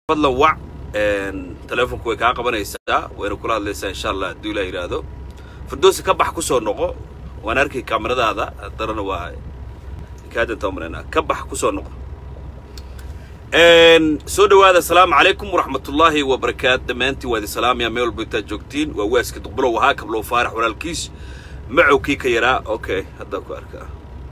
fadlan wac teleefonku way kaa qabanaysaa wayna kula hadlaysaa insha allah hadduu ilaa yidhaahdo firdowsi ka bax ku soo noqo waan arkay kaamiradaada darana waa kaadanta umaleynaa ka bax ku soo noqo soo dhowaada asalaamu calaykum waraxmatullaahi wabarakaatu dhammaantiin waa idin salaamaya meel walba intaad joogtiin waa waaska duqbulow ahaa kablow faarax walaalkiis macowkii ka yaraa okay haddaa ku arkaa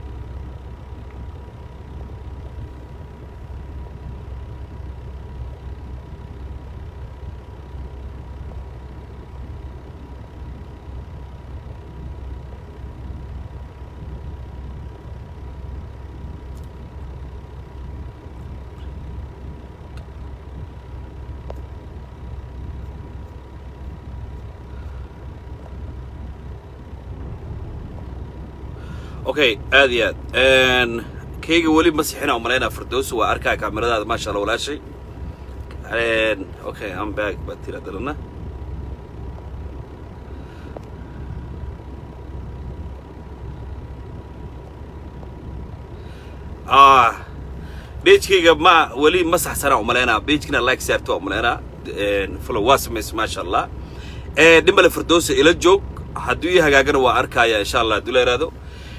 okay aad iyo aad kayga weli ma sixina umalaynaa firdowsi waa arkaa kaamiradaada maasha allah walaashay okay am back baad tira dalana ah beejkayga ma weli ma saxsanaa umalaynaa beejkina like saarta waa umalaynaa follow waa samays maasha allah dhimbale firdowsi ila joog hadduu ii hagaagana waa arkaya insha allah hadduu la yidhaahdo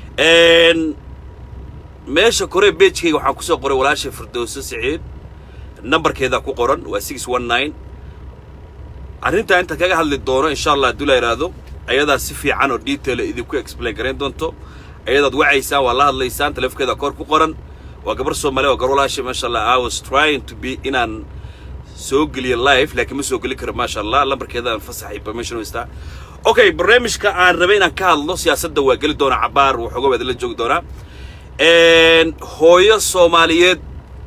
meesha kore beejkayga waxaan ku soo qoray walaasha firdowso siciid nambarkeedaa ku qoran waa six one nine arrintaa inta kaga hadli doono insha allah hadduu la yidhaahdo ayadaa si fiican oo detaila idinku explain garayn doonto ayadaad wacaysaan waa la hadlaysaan taleefonkeeda kor ku qoran waa gabar soomaaliya waa gabar walaasha maasha allah i was trying to be inaan soo geliyo live laakiin ma soo geli karo maasha allah lambarkeedaan fasax information haystaa okay barnaamijka aan rabay inaan ka hadlo siyaasadda waa geli doonaa cabaar waxooga waad la joogi doonaa hooyo soomaaliyeed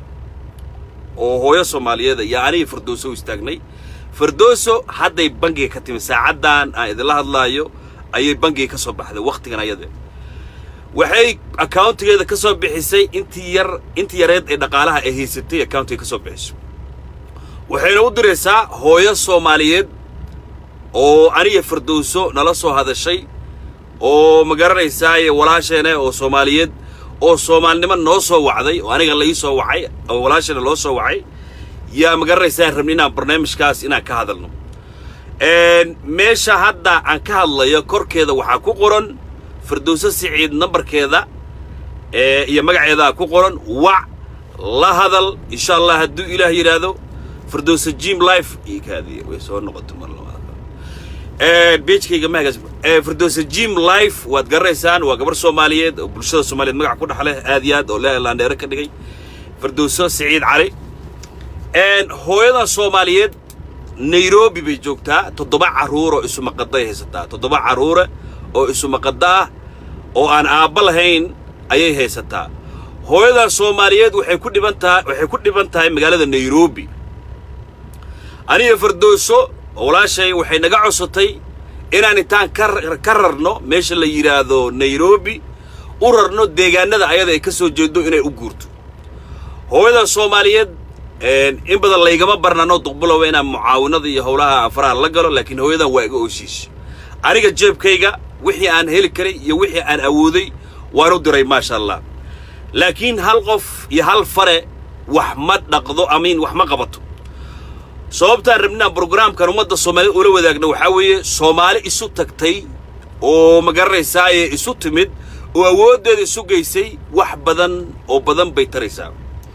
oo hooyo soomaaliyeed ayaa anigii firdowso u istaagnay firdowso hadday bangiga ka timi saacaddan aan idinla hadlaayo ayay bangiga ka soo baxday wakhtigan ayade waxay accountigeeda ka soo bixisay intii yar intii yareed ee dhaqaalaha ay haysatay accountiga ka soo bixiso waxayna u diraysaa hooyo soomaaliyeed oo aniga firdowso nala soo hadashay oo ma garanaysaaye walaasheena oo soomaaliyeed oo soomaalinimo noo soo wacday oo aniga la ii soo wacay oo walaasheena loo soo wacay yaa ma garanaysaa rabni inaan barnaamijkaas inaan ka hadalno meesha hadda aan ka hadlayo korkeeda waxaa ku qoran firdowso siciid nambarkeeda iyo magaceedaa ku qoran wac la hadal insha allah hadduu ilaah yidhaahdo firdowso jim life iyo kaadiya way soo noqoto mar labaad beejkayga mahagaas firdowsa jim life waad garanaysaan waa gabar soomaaliyeed oo bulshada soomaaliyeed magac ku dhexleh aad iyo aad oo leelandheere ka dhigay firdowso siciid cali hooyadan soomaaliyeed nairobi bay joogtaa toddoba carruur oo isumaqaday haysataa toddoba carruure oo isumaqada ah oo aan aabba lahayn ayay haysataa hooyadan soomaaliyeed waxay ku dhiban tahay waxay ku dhiban tahay magaalada nairobi aniga firdowso walaashay waxay naga codsatay inaan intaan ka rarno meesha la yidhaahdo nairobi u rarno deegaanada ayada ay ka soo jeedo inay u guurto hooyadan soomaaliyeed in badan laygama barnano duqbulowa inaan mucaawinada iyo howlaha aan faraha la galo laakiin hooyadan waa iga ooshiisha aniga jeebkayga wixii aan heli karay iyo wixii aan awooday waan u diray maasha allah laakiin hal qof iyo hal fare wax ma dhaqdo amiin wax ma qabato sababtaan rabnaa brograamkan ummadda soomaaliyed ula wadaagna waxaa weeye soomaali isu tagtay oo ma garanaysaaye isu timid oo awooddeeda isu geysay wax badan oo badan bay taraysaa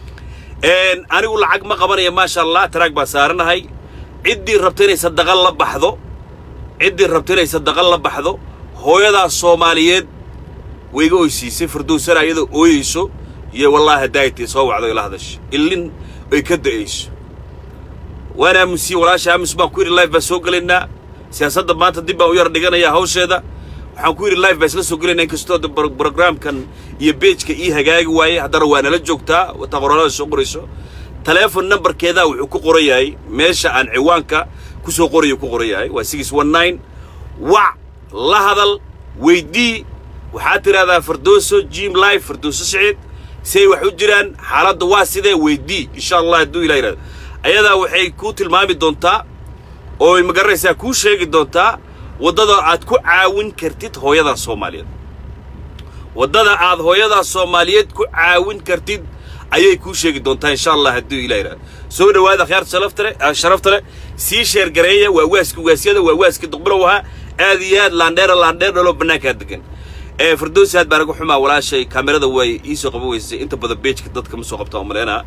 anigu lacag ma qabanaya maasha allah taraag baan saaranahay ciddii rabta inay sadaqan la baxdo ciddii rabta inay sadaqan la baxdo hooyadaas soomaaliyeed wayga oysiisay firdowsana iyadoo ooyeyso iyo wallaahi hadaaytay soo wacdo ila hadasha illin ay ka da'ayso waan aamunsiyey walaasha aamus baan ku yidhi live baan soo gelaynaa siyaasadda maanta dib baan u yar dhiganayaa hawsheeda waxaan ku yidhi live baan isla soo gelaynaa inkastoo brograamkan iyo beejka ii hagaagi waayey haddana waa nala joogtaa wataa qoraalada soo qorayso taleefon nambarkeedaa wuxuu ku qoran yahay meesha aan ciwaanka ku soo qorayo ku qoran yahay waa six one nine wac la hadal weydii waxaad tidhahdaa firdowso jim live firdowso siciid si ay wax u jiraan xaaladda waa sidee weydii insha allah hadduu ilah yidhahdo ayadaa waxay kuu tilmaami doontaa oo ma garanaysaa kuu sheegi doontaa waddada aad ku caawin kartid hooyadaa soomaaliyeed waddada aad hooyadaa soomaaliyeed ku caawin kartid ayay kuu sheegi doontaa insha allah hadduu ilah yidhahdo soo dhowaada akhyaarta sharafta leh sharafta leh sii sheergareeya waa waaska waasyada waa waaska duqbilow ahaa aad iyo aad laandheera laandheer dhaloo bannaankaa degan ee firdowsi aad baan uga xumaa walaashay kaamirada way iisoo qaban weysay inta badan beejka dadka ma soo qabta oo maleynaa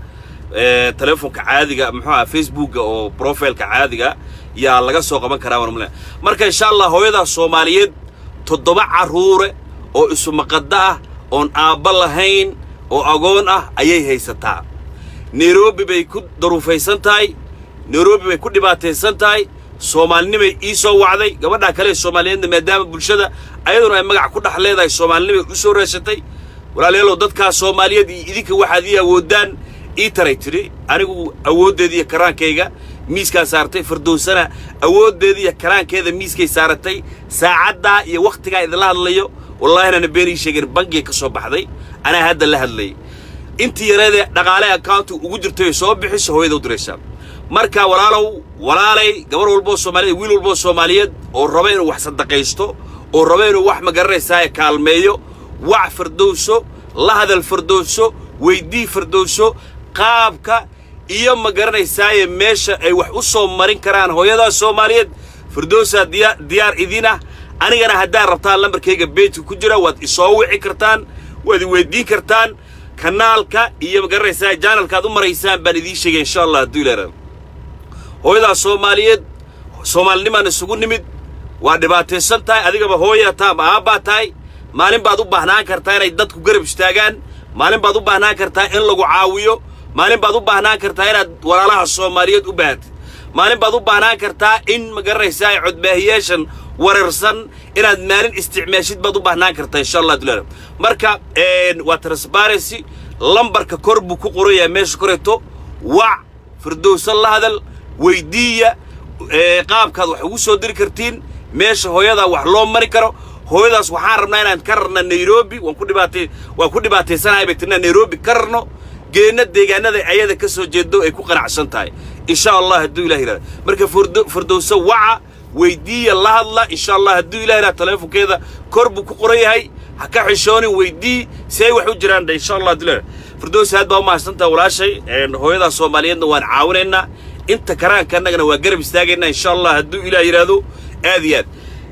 ee telefoonka caadiga muxuu aha facebooka oo profileka caadiga yaa laga soo qaban karaa waan maleynaa marka insha allah hooyadaa soomaaliyeed toddoba carruure oo isumaqadda ah oon aabba lahayn oo agoon ah ayay haysataa nairobi bay ku daruufaysan tahay nairobi bay ku dhibaataysan tahay soomaalinimay ii soo wacday gabadhaa kale ee soomaaliyeedna maadaama bulshada ayaduna ay magac ku dhex leedahay soomaalinimay u soo reesatay walaalayaalow dadkaa soomaaliyeed iyo idinka waxaad ii awoodaan ii taray tidhi anigu awooddeeda iyo karaankayga miiskaa saartay firdowsana awooddeeda iyo karaankeeda miiskay saaratay saacaddaa iyo wakhtigaa idinla hadlayo wallaahi inaana been ii sheegin bangiga ka soo baxday anaa hadda la hadlayay intii yareedee dhaqaale accountu ugu jirtay soo bixiso hooyada u diraysaa marka walaalow walaalay gabar walboo soomaaliyeed wiil walboo soomaaliyeed oo raba inuu wax sadaqaysto oo raba inuu wax magaranaysaa kaalmeeyo wac firdowso la hadal firdowso weydii firdowso qaabka iyo ma garanaysaaye meesha ay wax u soo marin karaan hooyadaa soomaaliyeed firdowsaa diya diyaar idin ah anigana haddaad rabtaan lambarkayga beejka ku jira waad isoo wici kartaan waad i weyddiin kartaan kanaalka iyo ma garanaysaa janalkaad u maraysaan baan idiin sheegay insha allah hadduu ilaaraa hooyadaa soomaaliyeed soomaalinimaan isugu nimid waa dhibaataysan tahay adigaba hooyaa taa ama aabbaa tahay maalin baad u baahnaan kartaa inay dadku garab istaagaan maalin baad u baahnaan kartaa in lagu caawiyo maalin baad u baahnaan kartaa inaad walaalaha soomaaliyeed u baahatid maalin baad u baahnaan kartaa in ma garanaysaa codbaahiyaashan wararsan inaad maalin isticmaashid baad u baahnaan kartaa insha allah dulaala marka waa transparency lambarka kor buu ku qoran yahay meesha koreeto wac firdowsan la hadal weyddiiya qaabkaad wax ugu soo diri kartiin meesha hooyadaa wax loo mari karo hooyadaas waxaan rabnaa inaan ka rarna nairobi waan ku dhibaatay waan ku dhibaataysanahay bay tirnaa nairobi ka rarno geenna deegaanada ayada ka soo jeedo ay ku qanacsan tahay insha allah hadduu ilah yidhahda marka firdowso waca weyddiiya la hadla insha allah hadduu ilah yidhahda teleefonkeeda kor buu ku qoran yahay ha ka xishoonin weydii si ay wax u jiraan dhe insha allah hadduu ilah firdowsi aad baa u mahadsantaha walaashay hooyadaa soomaaliyeedna waan caawinaynaa inta karaanka annagana waa garab istaagaynaa insha allah hadduu ilaah yidhaahdo aad iyo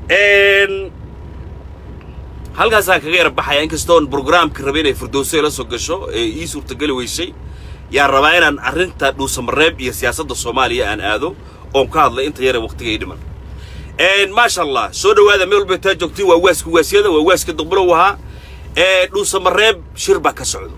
aad halkaasaan kaga yara baxaya inkastoon brograamka rabay inay firdowso ila soo gasho ee ii suurtageli weysay yaan rabaa inaan arrinta dhuusamareeb iyo siyaasadda soomaaliya aan aado oon ka hadlay inta yare wakhtiga ii dhiman maasha allah soo dhowaada meel walba taa joogtiin waa waaska waasyada waa waaska duqbilow ahaa ee dhuusamareeb shir baa ka socdo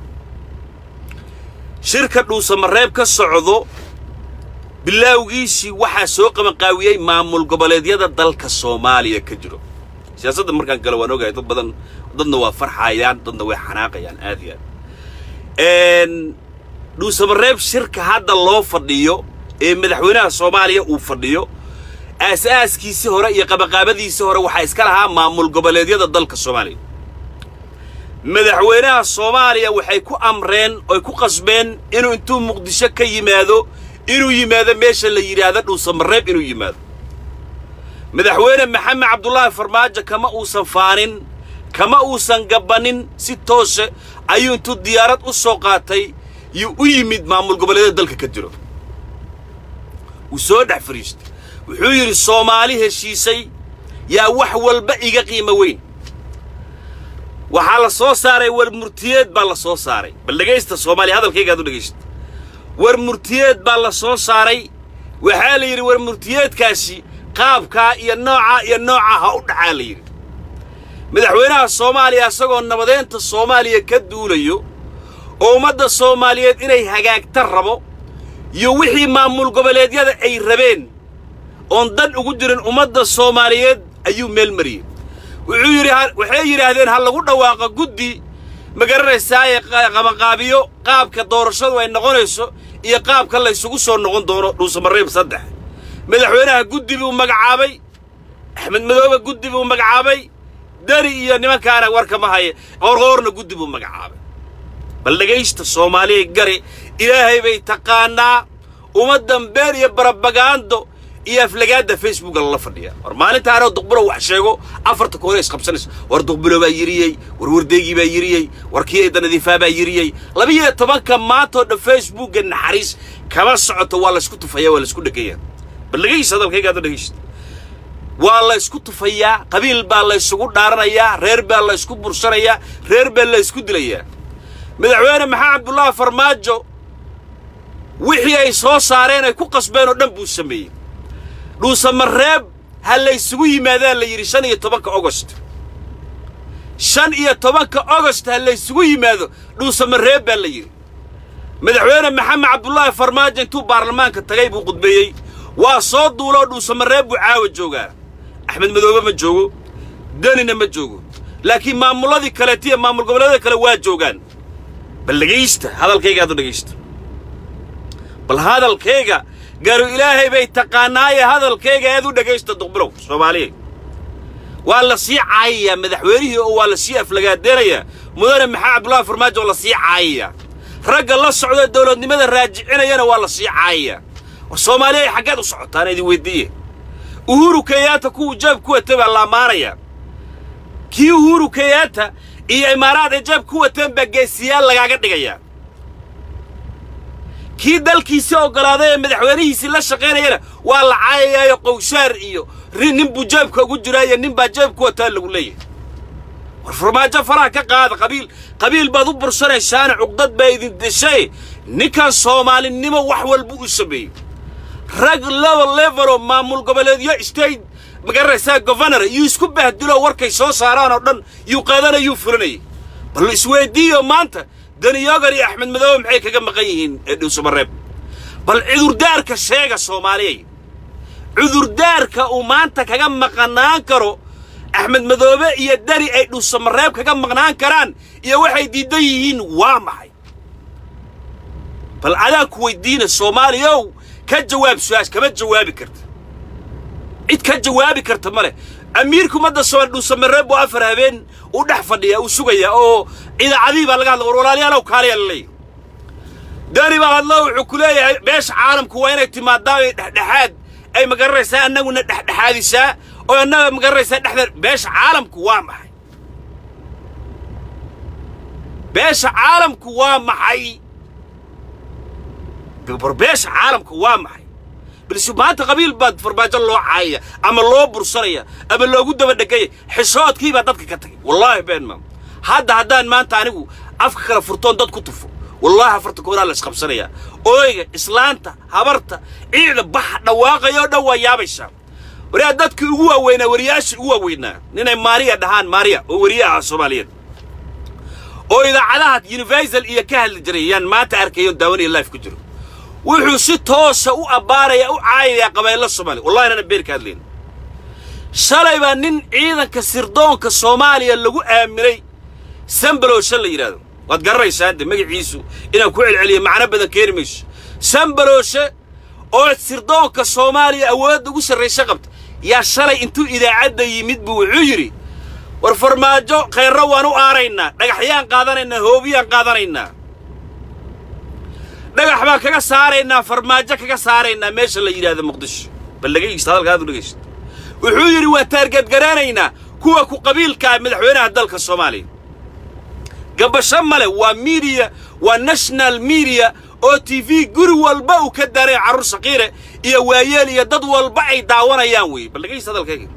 shirka dhuusamareeb ka socdo bilaawgiisii waxaa soo qabanqaawiyey maamul goboleedyada dalka soomaaliya ka jiro siyaasadda markaan galo waan ogahay dad badan dadna waa farxayaan dadna way xanaaqayaan aad iyo aad dhuusamareeb shirka hadda loo fadhiyo ee madaxweynaha soomaaliya uu fadhiyo aas-aaskiisii hore iyo qabaqaabadiisii hore waxaa iska lahaa maamul goboleedyada dalka soomaaliya madaxweynaha soomaaliya waxay ku amreen oy ku qasbeen inuu intuu muqdisho ka yimaado inuu yimaado meesha la yidhaahdo dhuusamareeb inuu yimaado madaxweyne maxamed cabdulaahi farmaajo kama uusan faanin kama uusan gabbannin si toose ayuu intuu diyaarad u soo qaatay yuu u yimid maamul goboleedyada dalka ka jiro wuu soo dhex fadhiistay wuxuu yidhi soomaali heshiisay yaa wax walba iga qiimo weyn waxaa la soo saaray war murtiyeed baa la soo saaray bal dhegaysta soomaaliya hadalkaygaad u dhegaysta war murtiyeed baa la soo saaray waxaa la yidhi war murtiyeedkaasi qaabkaa iyo noocaa iyo noocaa ha u dhacaa la yidhi madaxweynaha soomaaliya isagoo nabadeynta soomaaliya ka duulayo oo ummadda soomaaliyeed inay hagaagta rabo iyo wixii maamul goboleedyada ay rabeen oon dan ugu jirin ummadda soomaaliyeed ayuu meel mariyey wuxuu yidhi waxay yidhaahdeen ha lagu dhawaaqo guddi ma garanaysaaye qabanqaabiyo qaabka doorashadu ay noqonayso iyo qaabka la ysugu soo noqon doono dhuusamareeb saddex madaxweynaha guddi buu magacaabay axmed madoobe guddi buu magacaabay dari iyo nimankaana warkama haye qoorqoorna guddi buu magacaabay bal dhegaysta soomaaliya gari ilaahay bay taqaannaa ummaddan been iyo barabagaando iyo aflagaadda facebooka lala fadhiya war maalintaanoo duqbulo wax sheego afarta koore isqabsanaysa war duqbulo baa yiriyey war wardeegii baa yiriyey war kii eedda nadiifaa baa yiriyey labiyo tobanka maantoo dhan facebooka naxariis kama socoto waa laysku tufaya waa laysku dhegaya bal dhegaysa hadalkayga hadda dhegaysta waa la ysku tufayaa qabiil baa la ysugu dhaaranayaa reer baa la ysku bursanayaa reer baa la ysku dilayaa madaxweyne maxamed cabdullaahi farmaajo wixii ay soo saareen ay ku qasbeen oo dhan buu sameeyey dhuusamareeb ha la ysugu yimaadaan la yidhi shan iyo tobanka ogost shan iyo tobanka ogost ha la ysugu yimaado dhuusamareeb baa la yidhi madaxweyne maxamed cabdullaahi farmaajo intuu baarlamaanka tagay buu qudbeeyey waa soo duuloo dhuusamareeb buu caawa joogaa axmed madoobe ma joogo danina ma joogo laakiin maamulladii kaleeta iyo maamul goboleedyada kale waa joogaan bal dhegaysta hadalkayga hadda dhegaysta bal hadalkayga garu ilaahay bay taqaanaaye hadalkayga aad u dhegaysta duqbilow soomaaliya waa la sii caayayaa madaxweynihii oo waa la sii aflagaadeenayaa mudane maxaa cabdullaahi farmaajo oo la sii caayayaa ragga la socda dowladnimada raajicinayana waa la sii caayayaa war soomaaliya xaggeed u socotaan idin weyddiiye uhuru kenyaata kuwuu jaab ku watay baa la ammaanayaa kii uhuru kenyaata iyo imaaraad ay jaab ku wateen baa geesiyaal lagaaga dhigayaa kii dalkiisii oggolaaday ee madaxweynihiisii la shaqaynayana waa la caayayaayo qowshaar iyo nin buu jaabka ugu jiraayo nin baa jaab ku wataa lagu leeyahay war farmaajo faraha ka qaada qabiil qabiil baad u bursanaysaana cuqdad baa idin deshay ninkan soomaalinimo wax walba u sameeyey rag laba leveloo maamul goboleedyo state magaranaysaa governor yuu isku bahdiloo warkay soo saaraan oo dhan yuu qaadanayuu fulinayay bal isweyddiiyo maanta daniyogar iyo axmed madoobe maxay kaga maqan yihiin ee dhuusamareeb bal cudurdaarka sheega soomaaliyay cudurdaarka uu maanta kaga maqnaan karo axmed madoobe iyo dani ay dhuusamareeb kaga maqnaan karaan iyo waxay diidan yihiin waa maxay bal adaa ku weyddiina soomaaliyow ka jawaab su-aas kama jawaabi karta cid ka jawaabi karta ma leh amiirka ummadda soomaali dhuusamareeb buu afar habeen u dhex fadhiyaa uu sugayaa oo idaacadihii baa laga hadla war walaalayaalow kaaliyaa la leeyahy dani baa hadlo wuxuu ku leeyahay beesha caalamku waa inay timaadaa ay dhexdhexaad ay magaranaysaa annaguna dhexdhexaadisaa oo annaga magaranaysaa dhexda beesha caalamku waa maxay beesha caalamku waa maxay bar beesha caalamku waa maxay balse maanta qabiil baad farmaajo loo caayaya ama loo bursanaya ama loogu daba dhegaya xishoodkii baa dadka ka tagay wallaahi been maam hadda haddaan maanta anigu afka kala furtoon dad ku tufo wallaahi afarta kooraa la isqabsanayaa ooyga islaanta habarta ciida baxa dhawaaqaya oo dhan waa yaabaysaa wariyaa dadkii ugu waaweynaa wariyaashii ugu waaweynaa ninay maariya dhahaan maariya oo weriye ah soomaaliyeed oo idaacadaha universal iyo ka hadli jiray yaan maanta arkayo daawanaya life ku jiro wuxuu si toosa u abbaaraya u caayayaa qabayllo soomaaliya wallahi nana been ka hadlayn shalay baa nin ciidanka sirdoonka soomaaliya lagu aaminay sambalooshe la yidhaahdo waad garanaysaa de magaciisu inaan ku celceliyo macno badan keeni mayso sambalooshe oo sirdoonka soomaaliya awoodda ugu sarraysa qabta yaa shalay intuu idaacadda yimid buu wuxuu yidhi war farmaajo khayrro waan u aaraynaa dhagaxyaan qaadanaynaa hoobiyaan qaadanaynaa dhagax baan kaga saaraynaa farmaajo kaga saaraynaa meesha la yidhaahdo muqdisho bal dhegaysta hadalka aad u dhegaysta wuxuu yidhi waan taargadgaraanaynaa kuwa ku qabiilka ah madaxweynaha dalka soomaaliya gabasho male waa miidiya waa national miidiya oo t v guri walba uu ka daaray carruur sakiire iyo waayeel iyo dad walba ay daawanayaan weeye bal dhegaysta hadalkayga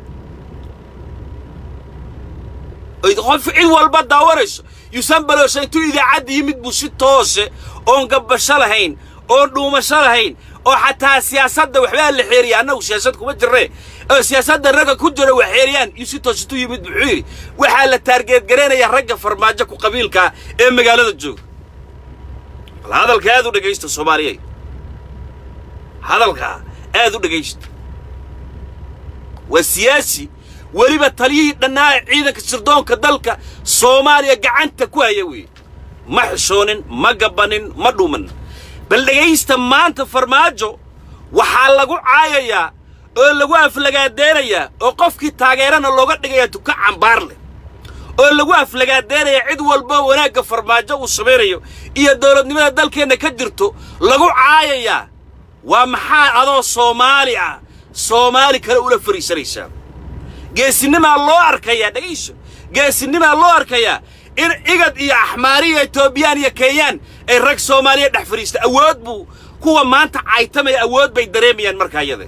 qof cid walba daawanayso yuusan baloosha intuu idaacadda yimid buu si toose oon gabbasho lahayn oon dhuumasho lahayn oo xataa siyaasadda waxbaa la xeeriya annagu siyaasad kuma jirre oo siyaasadda ragga ku jira wax xeeriyaan yuu si toos intuu yimid wuxuu yidhi waxaa la taargeedgaraynayaa ragga farmaajo ku qabiilkaa ee magaalada jooga bal hadalka aad u dhegaysta soomaaliyey hadalkaa aad u dhegaysta waa siyaasi weliba taliyihii dhannaa ee ciidanka sirdoonka dalka soomaaliya gacanta ku haya weeye ma xishoonin ma gabbanin ma dhuuman bal dhegaysta maanta farmaajo waxaa lagu caayayaa oo lagu aflagaadeenayaa oo qofkii taageerana looga dhigayaa duka cambaar leh oo lagu aflagaadeenayaa cid walba wanaagga farmaajo uu samaynayo iyo dawladnimada dalkeenna ka jirto lagu caayayaa waa maxaa adoo soomaali ah soomaali kale ula fariisanaysaa geesinimaa loo arkayaa dhegayso geesinimaa loo arkayaa in igad iyo axmaariya etoobiyaan iyo kenyaan ay rag soomaaliya dhex fadhiista awood buu kuwa maanta caytamaya awood bay dareemayaan markaa iyada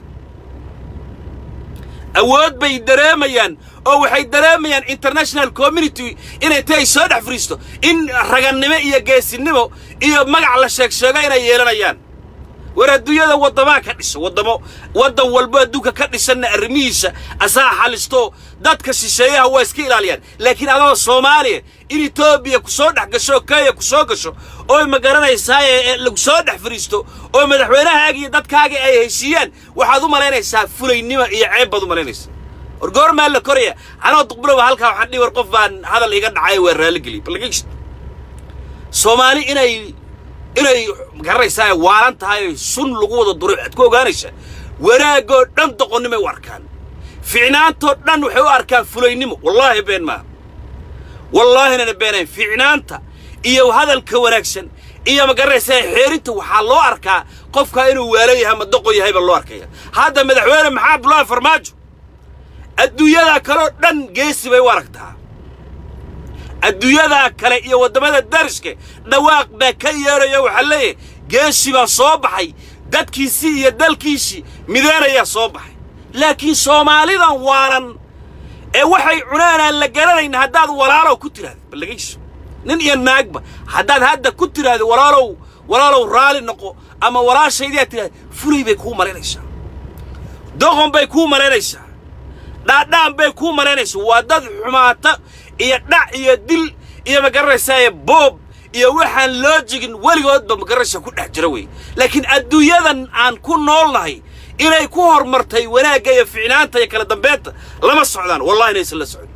awood bay dareemayaan oo waxay dareemayaan international community inay tay soo dhex fadhiisto in ragannimo iyo geesinimo iyo magac la sheeg sheego inay yeelanayaan war adduunyada waddamaa ka dhisa waddamo waddan walbo adduunka ka dhisanna arrimihiisa asaa xalisto dadka shisheeyaha waa iska ilaaliyaan laakiin adoo soomaaliya in etoobiya ku soo dhex gasho oo kenya ku soo gasho oo ma garanaysaaye lagu soo dhex fadhiisto oo madaxweynahaaga iyo dadkaaga ay heshiiyaan waxaad u malaynaysaa fulaynimo iyo ceeb baad u malaynaysaa war goormaa la koraya anoo duqbulowa halkaa waxaan dhihi war qof baan hadal iga dhacay waa raalligeliy balageyst soomaali inay inay garanaysaa waalan tahay oy sun lagu wada duray waxaad ku ogaanaysaa wanaagoo dhan doqonnimay u arkaan ficnaantoo dhan waxay u arkaan fulaynimo wallaahi been maaha wallaahinana beenayn ficnaanta iyo hadalka wanaagsan iyo ma garanaysaa xeerinta waxaa loo arkaa qofkaa inuu waalo yahay ama doqon yahay baa loo arkaya hadda madaxweyne maxaa abdullaahi farmaajo adduunyadaa kaleoo dhan geesi bay u aragtaa adduunyadaa kale iyo waddamada dariska dhawaaq baa ka yeedhaya waxaa leeyahay geesi baa soo baxay dadkiisii iyo dalkiisii mideenayaa soo baxay laakiin soomaalidan waalan ee waxay cunaanaan la garanayn haddaad walaalow ku tiraahdo ballagayso nin iyo naagba haddaad hadda ku tiraahdo walaalow walaalow raali noqo ama walaashaydiaad tidhahdo fulay bay kuu malaynaysaa doqon bay kuu malaynaysaa dhaadhaan bay kuu malaynaysaa waa dad xumaata iyo dhac iyo dil iyo ma garanaysaaye boob iyo waxaan loo jigin weligoodba ma garanaysaa ku dhex jira wey laakiin adduunyadan aan ku noolnahay inay ku hormartay wanaagga iyo ficnaanta iyo kala dambeynta lama socdaan wallahi inaysan la socon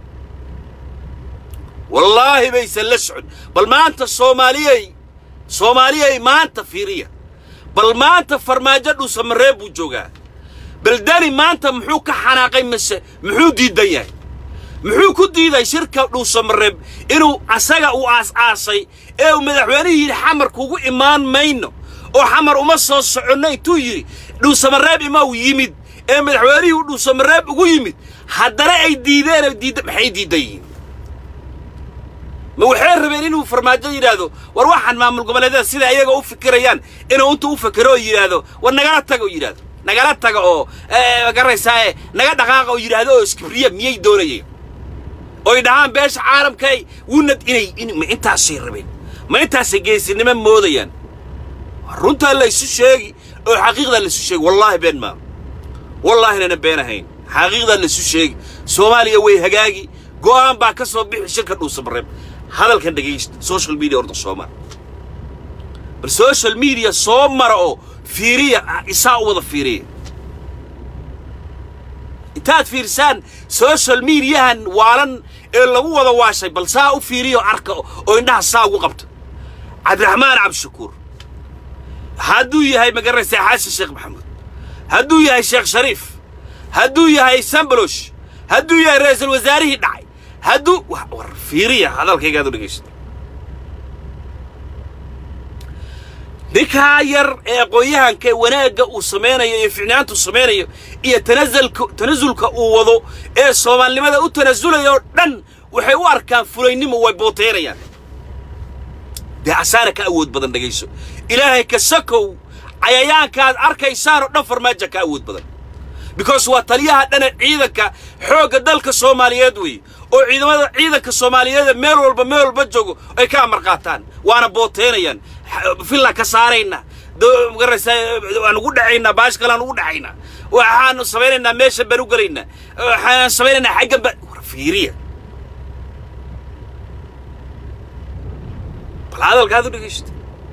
wallaahi baysan la socon bal maanta soomaaliyey soomaaliyey maanta fiiriya bal maanta farmaajo dhuusamaree buu joogaa bal dani maanta muxuu ka xanaaqay mise muxuu diidan yahay muxuu ku diiday shirka dhuusamareeb inuu asaga uu aas-aasay ee uu madaxweynihii yidhi xamar kugu imaan mayno oo xamar uma soo soconno intuu yidhi dhuusamareeb imaw yimid ee madaxweynihii uu dhuusamareeb ugu yimid haddana ay diideen diidda maxay diidan yihiin ma waxay rabeen inuu farmaajo yidhaahdo war waxaan maamul goboleedyada sida ayaga u fikirayaan inuu intuu u fikiro oo yidhaahdo war nagala taga oo yidhaahdo nagala taga oo ma garanaysaa naga dhaqaaqa oo yidhaahdo oo iskibriya miyay doonayeen oy dhahaan beesha caalamkay wunad inay ma intaasay rabeen ma intaasay geesinimo moodayaan runtaa laysu sheegi oo xaqiiqdaa laysu sheegi wallaahi been maa wallahinana been ahayn xaqiiqdaa laysu sheegi soomaaliya way hagaagi go'aan baa ka soo bixi shirka dhuusamareeb hadalkan dhegaysta social media orda soo mara bal social media soo mara oo fiiriya isaa u wada fiiriya intaad fiirsaan social mediahan waalan ee lagu wada waashay bal saa u fiiriyo arka oo indhaha saa ugu qabta cabdiraxmaan cabdishakuur hadduu yahay ma garanaysaa xasan sheekh maxamuud hadduu yahay sheekh shariif hadduu yahay sambalosh hadduu yahay ra'iisul wasaarihii dhacay hadduu war fiiriya hadalkaygaad u dhegaysta ninkaa yar ee aqoon-yahanka wanaagga uu samaynayo iyo ficnaantu samaynayo iyo tanasulka tanasulka uu wado ee soomaalinimada u tanasulaya oo dhan waxay u arkaan fulaynimo way booteynayaan dee asaana ka awood badan dhegayso ilaahay ka sakow cayayaankaad arkaysaan oo dhan farmaaja ka awood badan because waa taliyaha dhana ciidanka xoogga dalka soomaaliyeed weeye oo ciidamada ciidanka soomaaliyeeda meel walba meel walba joogo ay ka amar qaataan waana booteynayaan fillan ka saarayna magaraysaa waan ugu dhacaynaa baash kalean ugu dhacaynaa waxaanu samaynaynaa meesha baan u gelaynaa waxaan samaynaynaa xaggan ba war fiiriya bal hadalkaad u dhegaysta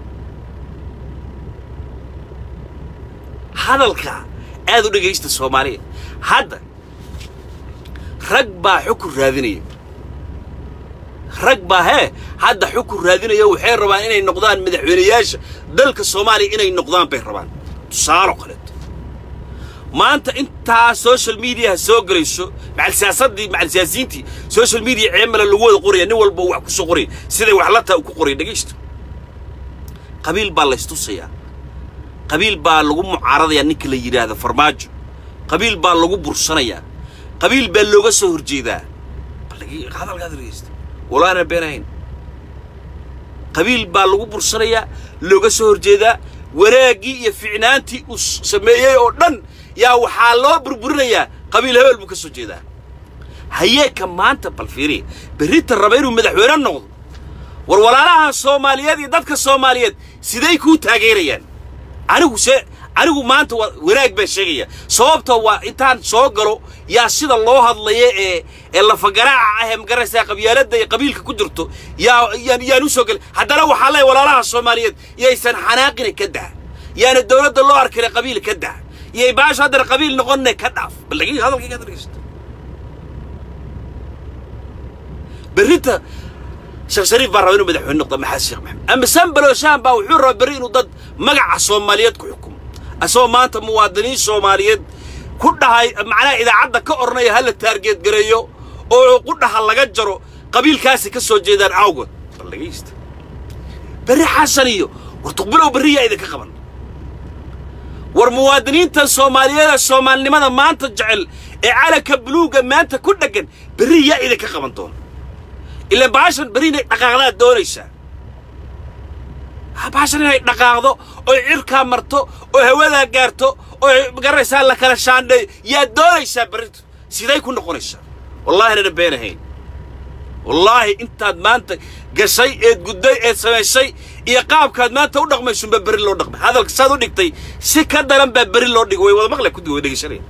hadalka aad u dhegaysta soomaaliya hadda rag baa xukun raadinaya rag baa hee hadda xukun raadinaya waxay rabaan inay noqdaan madaxweynayaasha dalka soomaaliya inay noqdaan bay rabaan tusaalo kaleeto maanta intaa social mediaha soo gelayso macal siyaasaddii macal siyaasiyiintii social media ceemala lagu wada qoraya nin walba wax ku soo qoraya siday wax la taa ku qoraya dhegaysto qabiil baa laystusayaa qabiil baa lagu mucaaradayaa ninka la yidhaahdo farmaajo qabiil baa lagu bursanayaa qabiil baa looga soo horjeedaa hadalkaad dhegeysta walaana beenahayn qabiil baa lagu bursanayaa looga soo horjeedaa wanaaggii iyo ficnaantii uu sameeyey oo dhan yaa waxaa loo burburinayaa qabiil hebel buu ka soo jeedaa hayeeka maanta bal fiiriya berrita raba inuu madaxweyne noqdo war walaalaha soomaaliyeed iyo dadka soomaaliyeed siday kuu taageerayaan anigu se anigu maanta wanaag baan sheegaya sababta waa intaan soo galo yaa sida loo hadlaya ee ee lafagaraaca ah ee magaraysaa qabyaaladda iyo qabiilka ku jirto yaa yaan yaan u soo gelay haddana waxaa leeyahay walaalaha soomaaliyeed yaysan xanaaqina ka daa yaana dowladda loo arkina qabiil ka daa yay baasha haddana qabiil noqonne ka dhaaf bal dhegi hadalkayga had dhegeysta berrita sheekh shariif baa raba inuu madaxweyne noqdo maxamed sheekh maxamed ama sanbaloshaan baa wuxuu rabaa berri inuu dad magaca soomaaliyeed ku xukumo asagoo maanta muwaadiniin soomaaliyeed ku dhahay macnaha idaacadda ka odhanaya ha la taargeed gareeyo oo qudhaha laga jaro qabiilkaasi ka soo jeedaan awgood bal dhegaysta berri xasan iyo war tuqbilow berri yaa idinka qaban war muwaadiniintan soomaaliyeed ee soomaalinimada maanta jecel ee calanka buluugga maanta ku dheggan berri yaa idinka qaban doona ila baashan berri inay dhaqaaqdaad doonaysaa baashan inay dhaqaaqdo oy cirkaa marto oo hawadaa gaarto oo magaraysaa la kala shaandheeyo yaad doonaysaa berrito siday ku noqonaysaa wallaahi nana beenahayn wallaahi intaad maanta gashay eed gudday eed samaysay iyo qaabkaad maanta u dhaqmaysunba berri loo dhaqmay hadalka saad u dhigtay si ka daran baa berri loo dhigay way wada maqle kudi way dhegeysanaya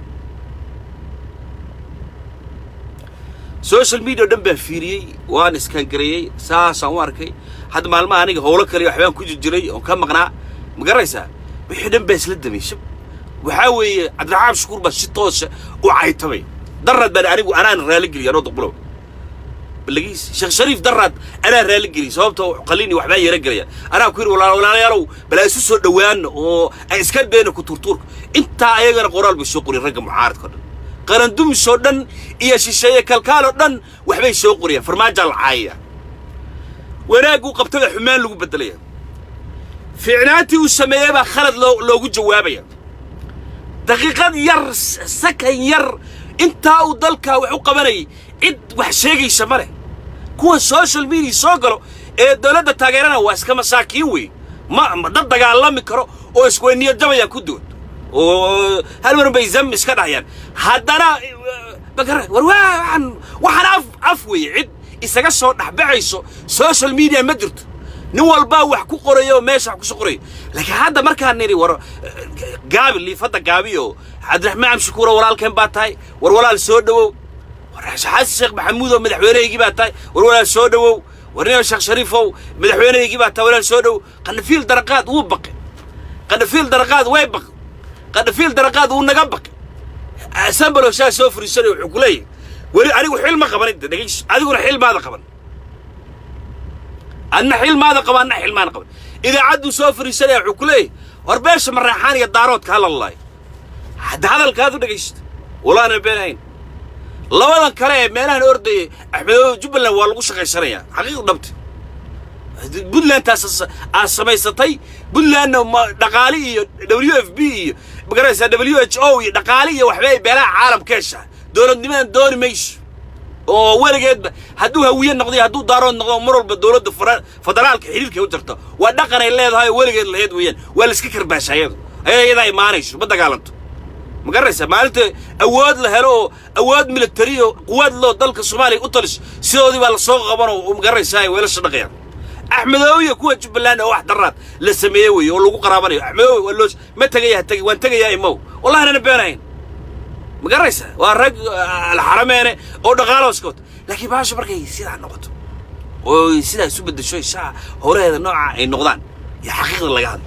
social media o dhan baan fiiriyey waan iskangareeyey saasaan u arkay hadda maalmaha aniga howlo kale waxbaan ku jiray oon ka maqnaa ma garaysaa wixii dhan baa isla damaysha waxaa weeye cabdiraxmaan shukuur baa si toosa u caytamay darraad baan anigu anaan raaligeliya anoo duqbulow balagiis sheekh shariif darraad anaa raaligeliya sababtoo qalini waxbaa yeera gelaya anaa ku yidhi walaalayaalow balaa isu soo dhowaana oo aan iska beena ku turtuurka intaa ayagana qoraal bay soo qoriyeen ragga mucaaradka o dhan qarandumis oo dhan iyo shisheeye kalkaal oo dhan waxbay soo qoriyaan farmaajaa la caayaya wanaagguu qabtada xumaan lagu beddelaya fiicnaantii uu sameeyey baa khalad loo loogu jawaabaya daqiiqad yar sakan yar intaa uu dalkaa wax u qabanayay cid wax sheegaysa ma leh kuwa social media soo galo ee dawladda taageerana waa iska masaakiin wey ma ma dad dagaalami karo oo isweyniyad jabayaan ku dood oo hal mar bay zam iska dhahayaan haddana bakara war waxaan waxaan af af weeye cid isaga soo dhexbaxayso social media ma jirto nin walbaa wax ku qoraya oo meesha wax kusoo qoraya laakiin hadda markaan nidhi war gaabi liifadda gaabi oo cabdiraxmaan shukuuro walaalkeen baa tahay war walaal soo dhowow war xasan sheekh maxamuud oo madaxweynehaygii baa tahay war walaal soo dhowow war nin sheekh shariifow madaxweynehaygii baa tahay walaal soo dhowow qanafiil daraqaad wuu baqay qanafiil daraqaad way baqay qanafiil daraqaad wuu naga baqay sambalo shaa soo furiisanay wuxuu ku leeyahay weli anigu xil ma qaban inta dhegeyso adiguna xil maada qaban adna xil maada qaban adna xil maada qaban idaacadduu soo fariisanaya wuxuu ku leeyahay war beesha maraaxaan iyo daaroodka hala laayo hadda hadalkaad u dhegaysta walaana beenahayn labadan kale ee meelahan ordayay axmedoobe jubbaland waa lagu shaqaysanayaa xaqiiq dhabta puntlandtaas aad samaysatay puntlandna dhaqaali iyo w f b iyo magaraysaa w h o iyo dhaqaali iyo waxba ay beelaha caalamka heshaa dowladnimadan dooni mayso oo weligeedba hadduu hawiye noqdo iyo hadduu daarood noqdo mar walba dowladda federaalka xidhiirkay u jarto waa dhaqan ay leedahay oo weligeed laheyd weeyaan waa la iska karbaasha ayadu ayaa iyadaa imaanayso ma dagaalanto ma garanaysaa maalinta awood la helo oo awood militari oo quwaad loo dalka soomaaliya u taliso sidoodii baa lasoo qabanoo ma garanaysaa weelasha dhaqayaan axmedoobiya kuwa jubbaland oo wax daraad la sameeyey weeye oo lagu qaraabanayo axmedoobi waa loo ma tegaya ha tegi waan tegayaa imow wallahi nana beenahayn ma garanaysaa waa rag alxarameene oo dhaqaalooskood laakiin baasha markay sidaa noqoto oo sidaa isu beddesho saa howlaheeda nooca ay noqdaan iyo xaqiiqda laga hadlo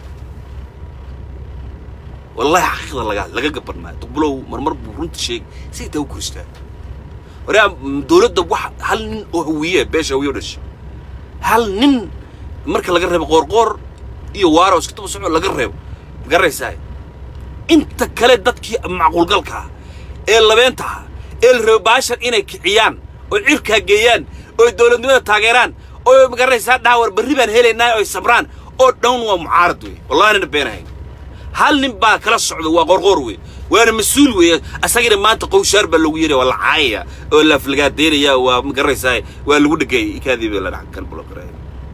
wallahi xaqiiqda laga hadlo laga gaban maayo duqbulow marmar buu runta sheegay si intaa u koristaa waraa dowladda wax hal nin oo hawiye beesha hawiye o dhashay hal nin marka laga reebo qoorqoor iyo waaro iska daba soco laga reebo ma garanaysaa inta kale dadkii macquulgalka ah ee labeentaha ee la rabo baashan inay kiciyaan oo cirkaa geeyaan oo dowladnimada taageeraan oo magaranaysaa dhaha war berri baan helaynaa oo ay sabraan oo dhan waa mucaarad wey wallahi nana beenahayn hal nin baa kala socda waa qorqoor wey waana mas-uul weeye asagina maanta qowshaar baa lagu yeeraya waa la caayaya oo la aflagaadeynaya waa magaraysaa waa lagu dhegay ikaadiiba la dhac kan buloqaraya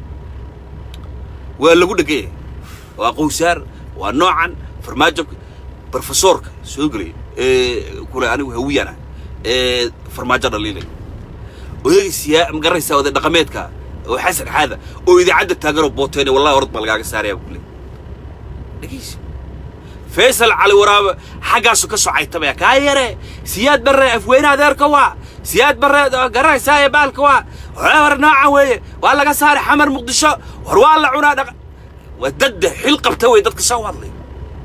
waa lagu dhegay waa qowshaar waa noocan farmaajo brofesorka soo gelay ee kule anigu hawiyana ee farmaajo dhaliilay odayga siyaa magaraysaa oday dhaqameedka oo xasan xaada oo idaacadda taaganoo booteene wallahi orod baa lagaaga saaraya kule dhegeysa faysal cali waraabe xaggaasu ka soo caytamaya kaa yare siyaad barre afweyne adeerka waa siyaad barre garanaysaa ee baalka waa war nooca weeye waa laga saaray xamar muqdisho war waa la cunaa dhaqa waa dadda xil qabta wey dadka soo hadlaya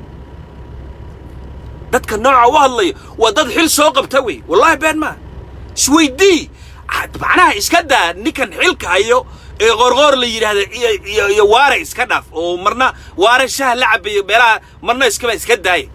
dadka nooca u hadlaya waa dad xil soo qabta wey wallahi been maa isweydii macnaha iska daa ninkan xilka hayo ee qorqoor la yidhaahda iyo iyo iyo waare iska dhaaf oo marna waare shaha la cabayo meelaha marna iskaba iska daaya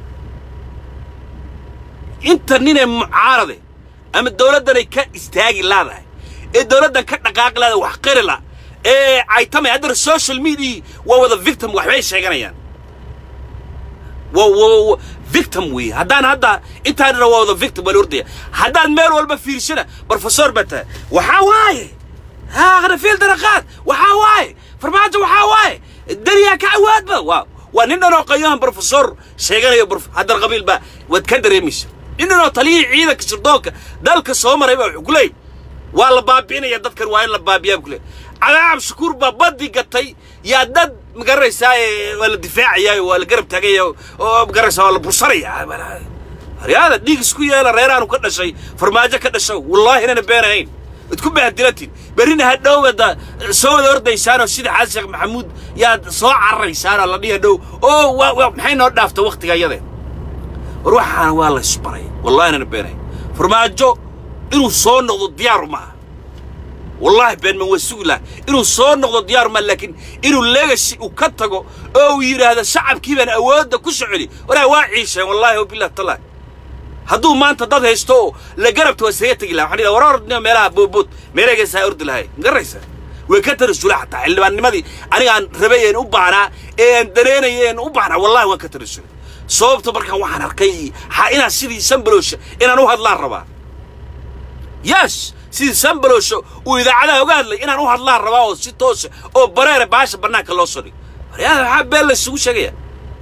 inta ninee mucaarade ama dawladdanay ka istaagi laadahay ee dawladdan ka dhaqaaqi laadahay wax qiri la ee caytamay haddana social media waa wada victim waxbay sheeganayaan wa wa victim weeye haddaan hadda intaanina waa wada victim waa la ordaya haddaad meel walba fiirsana brofesor baa tahay waxaa waaye ها غرفيل درقات وحاواي فرماجة وحاواي الدنيا كعواد با واو وننا نو قيام بروفيسور شيغان يا بروف هذا القبيل با وتكدر يمش إننا طليع عيدك شردوك دالك سومر يبا وكلي ولا بابين يا دكر وين لا بابيا وكلي على عم شكور با بدي قتي يا دد مقريساي ولا دفاعي ولا قرب تاقي مقريسا ولا بصري هذا ديك اسكو يالا ريران وكذا شيء فرماجة كذا شيء والله هنا بينهين idku bahadilatiin berrina hadhow wada soo wada ordaysaanoo sida xasan sheekh maxamuud yaad soo cararaysaanoo la dhihi hadhow oo maxay noo dhaafta wakhtiga yadeen war waxaana waa la isbaray wallahi inana beenay farmaajo inuu soo noqdo diyaaru maaha wallahi beenman waa sugi laha inuu soo noqdo diyaaru maaha laakiin inuu legacy uu ka tago oo uu yidhaahdo shacabkii baan awoodda ku soo celi waraa waa ciisheen wallahi wabillahi tallahi hadduu maanta dad haysto oo la garabta waa isaga tegi laha waxaan idhaha war ordnimo meelaha boodbood meereegaysaa ordi lahay magaraysaa way ka tarasula xataa xildhibaannimadii anigaan rabay een u baahnaa ee aan dareynaya een u baahnaa wallahi waan ka tarasulay sababta markaan waxaan arkay ha inaan sidii sambalowsha inaan u hadlaan rabaa yes sidii sambalowsha uu idaacadaha oga hadlay inaan u hadlaan rabaa oo si toosa oo bareere baasha bannaanka loo soo dhigo waryaada maxaa been la isugu sheegaya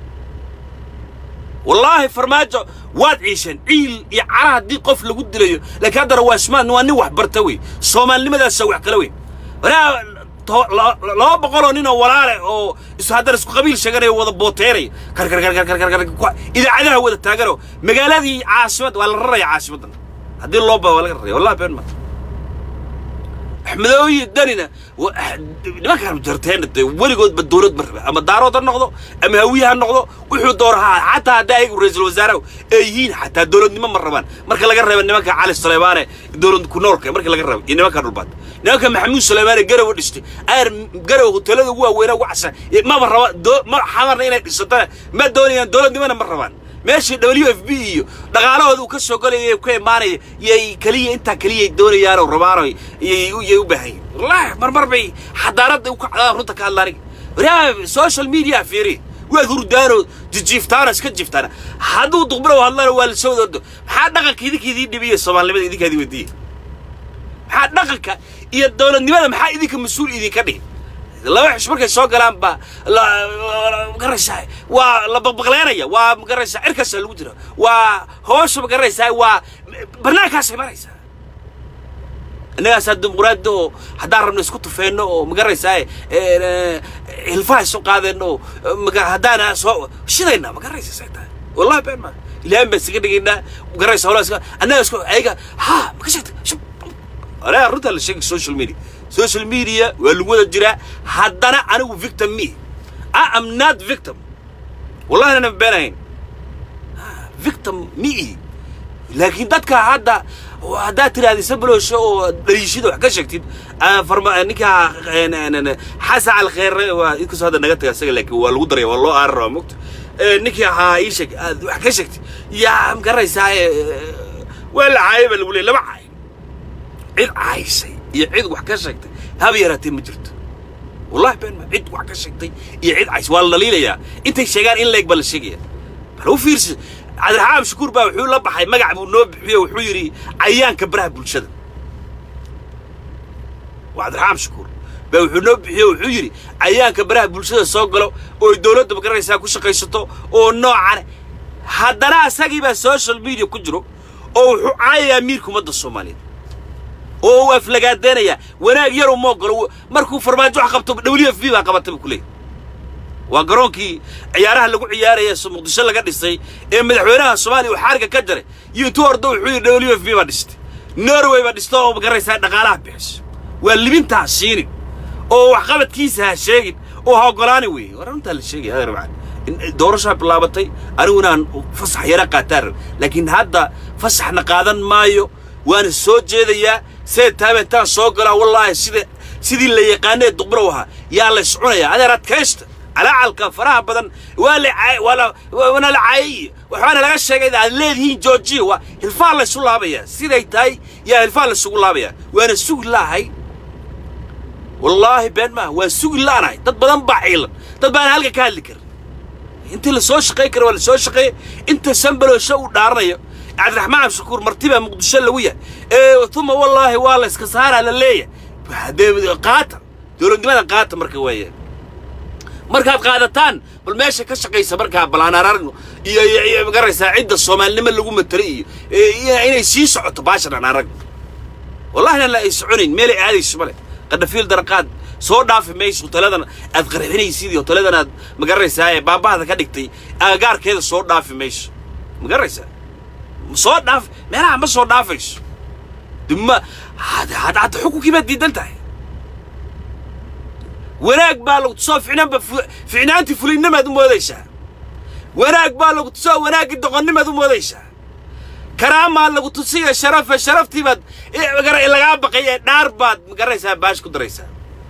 wallaahi farmaajo waad ciisheen ciil iyo cara haddii qof lagu dilayo laakiin haddana waa ismaan waa nin wax barta wey soomaalinimadaasa wax kala weyn waraa laba boqoloo nin oo walaale oo is haddana isku qabiil sheeganaya wada booteeraya karkarkarkarkarkar idaacadaha wada taaganoo magaaladii caasimad waa la raraya caasimaddan haddii loo baa waa laga raraya wallahi been maa axmedooyi danina nimankaan jarteena dee weligoodba dowlad ma raba ama daarood ha noqdo ama hawiye ha noqdo wuxuu doora ha xataa haddaa ayagu ra-iisul wasaaraha ay yihiin xataa dowladnimo ma rabaan marka laga reeba nimanka cali suleymaane dowlad ku noolka marka laga reebo iyo nimanka dhulbaad nimanka maxamuud suleymaane garowa dhistay ayar garow hoteelada ugu waaweynaa ugu casan maba raba ma xamarna inay dhisatana ma doonayaan dowladnimona ma rabaan meeshii w f b iyo dhaqaalahooda uu ka soo galaya ka imaanaya yay keliya intaa keliyay doonayaanoo rabaano yay u baahan yihin wallahi marmar bay xadaaradda u kacdaan runta ka hadlaan waraa social media fiiri waad hurdaanoo jijiiftaanoo iska jiiftaana hadduu duqbirow hadlana waa lasoo wada maxaa dhaqanka idinka idiin dhibiya soomaalinimada idinkaa idin weydiiya maxaa dhaqanka iyo dowladnimada maxaa idinka mas-uul idinka dhigi laba xish markay soo galaan baa magaraysaa waa la baqbaqleenaya waa magaraysaa cirkaasaa lagu jira waa hoosha magaraysaa waa barnaankaasay maraysaa innagaasaa dimuqraadi oo haddaan rabno isku tufeenno oo magaraysaa hilfaha isu qaadeenno oo haddaana soo shidayna magaraysa say tahay wallahi been maa ilaahin baan isaga dhigaynaa magaraysa howlaa iska annaga isku ayaga ha maka sheegtay shub anaa runtaa la sheegay social media social media waa lagu wada jiraa haddana anigu victim me I am not victim wallahi ana beenahayn victim me laakiin dadka hadda haddaad tiraahda sabalowsho oo dhaliishida wax ka sheegtid ninka xasan alkheere waa inkastoo hadda naga taga isaga laakiin waa lagu daraya waa loo aari rabaa mogta ninkii ahaa ii sheeg aad wax ka sheegtid yaa magaraysaa waa la caayay baa lagu leeyay lama caay cid caaysay iyo cid wax ka sheegtay haba yaraatee ma jirto wallahi been ma cid wax ka sheegtay iyo cid cays waa la dhaliilayaa intay sheegaan in leeg baa la sheegaya bal u fiirsi cabdiraxmaan shukuur baa wuxuu la baxay magac buu noo bixiyo wuxuu yidhi cayaanka baraha bulshada waa cabdiraxmaan shukuur baa wuxuu noo bixiyo wuxuu yidhi cayaanka baraha bulshada soo galo oo dowladda magaranaysaa ku shaqaysato oo noocan haddana asagii baa social media ku jiro oo wuxuu caayayaa miirka ummadda soomaaliyeed oo uu aflagaadeenayaa wanaag yar uma ogolo markuu farmaajo wax qabto w f b baa qabatay buu ku leeyahy waa garoonkii ciyaaraha lagu ciyaaraya muqdisho laga dhisay ee madaxweynaha soomaaliya uu xaariga ka jaray iyo intuu ordo wuxuu yidhi w f b baa dhistay norway baa dhista oo magaraysaa dhaqaalaha bixiso waa libintaa siinin oo waxqabadkiisa ha sheegin oo ha ogolaani weeye war runtaa la sheegaya adeer macaan doorashaa bilaabatay anigunaaan fasax yara qaataan rab laakiin hadda fasaxna qaadan maayo waana soo jeedayaa see taabentaan soo galaa wallaahi sida sidii la yaqaanee duqbrow ahaa yaa la iscunayaa adeer adkaysta calaacalka faraha badan waa la waana la caayay waxaana laga sheegay aad leedihiin georgia waa hilfaa la isu laabayaa siday tahay yaa hilfaa la isugu laabayaa waana sugi laahay wallaahi been maaha waa sugi laanahay dad badan baa ciilan dad baana halka ka hadli karin intii la soo shaqayn kara waa la soo shaqeeyey inta sambaloosho uu dhaaranayo cabdiraxmaan abshakuur martibaa muqdisho lagu yahay ee uma wallaahi waa la iska saaraa la leeyahay dee qaata dowladnimada qaata marka weeyaan markaad qaadataan bal meesha ka shaqaysa markaa balaanararno iyo iyo magaraysaa cidda soomaalinimo lagu matalo iyo inay sii socoto baashan aan aragno wallahina la ay soconayn meelay aadayso male qadhafiil daraqaad soo dhaafi mayso hoteladan aad qarxinaysid iyo hoteladan aad magaraysaa ee baabahada ka dhigtay agagaarkeeda soo dhaafi mayso magaraysaa soo dhaaf meelaha ma soo dhaafayso dima hadda xukunkii baad diidan tahay wanaag baa lagu tusoo ficnaanba ficnaantii fulinnamaad u moodaysaa wanaag baa lagu tusoo wanaaggii doqonnimaad u moodaysaa karaamaa lagu tusiya sharafe sharaftii baad lagaa baqay ee dhaar baad magaraysaa baash ku daraysaa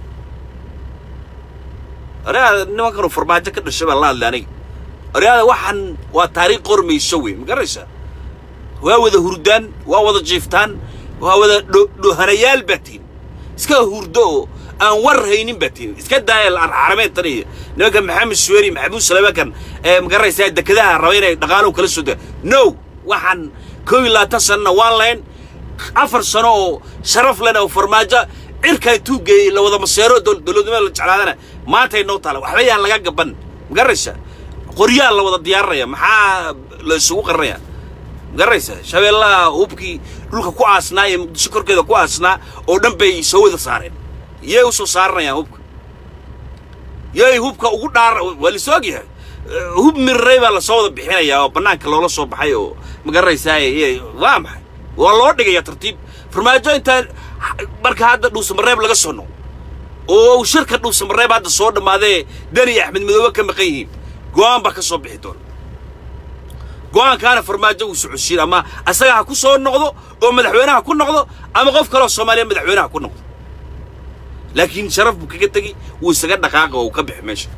oreada nimankanu farmaajo ka dhashay baan la hadlay aniga oreada waxaan waa taariikh qormayso wey magaraysaa waa wada hurdaan waa wada jiiftaan waa wada dhohanayaal baa tihin iska hurdo oo aan war haynin baa tihin iska daaya xarameedtan iyo nimankan maxamed suweeri maxamuud salamakan ee magaraysaa dekedaha raba inay dhaqaaluhu kala soo daa no waxaan koob iyo labaatan sanana waan lahayn afar sano oo sharaf lena oo farmaajo cirkaa intuu geeyey la wada maseero dowladnimada la jeclaadana maantay noo taala waxba yaan laga gaban magaraysaa qoryaa la wada diyaarinaya maxaa la isugu qarinaya magaraysaa shabeellaha hubkii dhulka ku aasnaa iyo muqdisho korkeeda ku aasnaa oo dhan bay soo wada saareen yay u soo saaranayaan hubka yay hubka ugu dhaar waa la soog yahay hub miriray baa lasoo wada bixinayaa oo bannaanka loola soo baxay oo magaraysaa waa maxay waa loo dhigaya tartiib farmaajo intaan marka hadda dhuusamareeb laga soo noqo oo shirka dhuusamareeb hadda soo dhammaadee dani iyo axmed madoobe ka maqan yihiin go'aan baa ka soo bixi doona go'aankaana farmaajo uu socodsiin ama asaga ha ku soo noqdo oo madaxweynaha ku noqdo ama qof kaloo soomaaliya madaxweynaha ku noqdo laakiin sharaf buu kaga tegi wuu isaga dhaqaaqa oo uu ka bixi meesha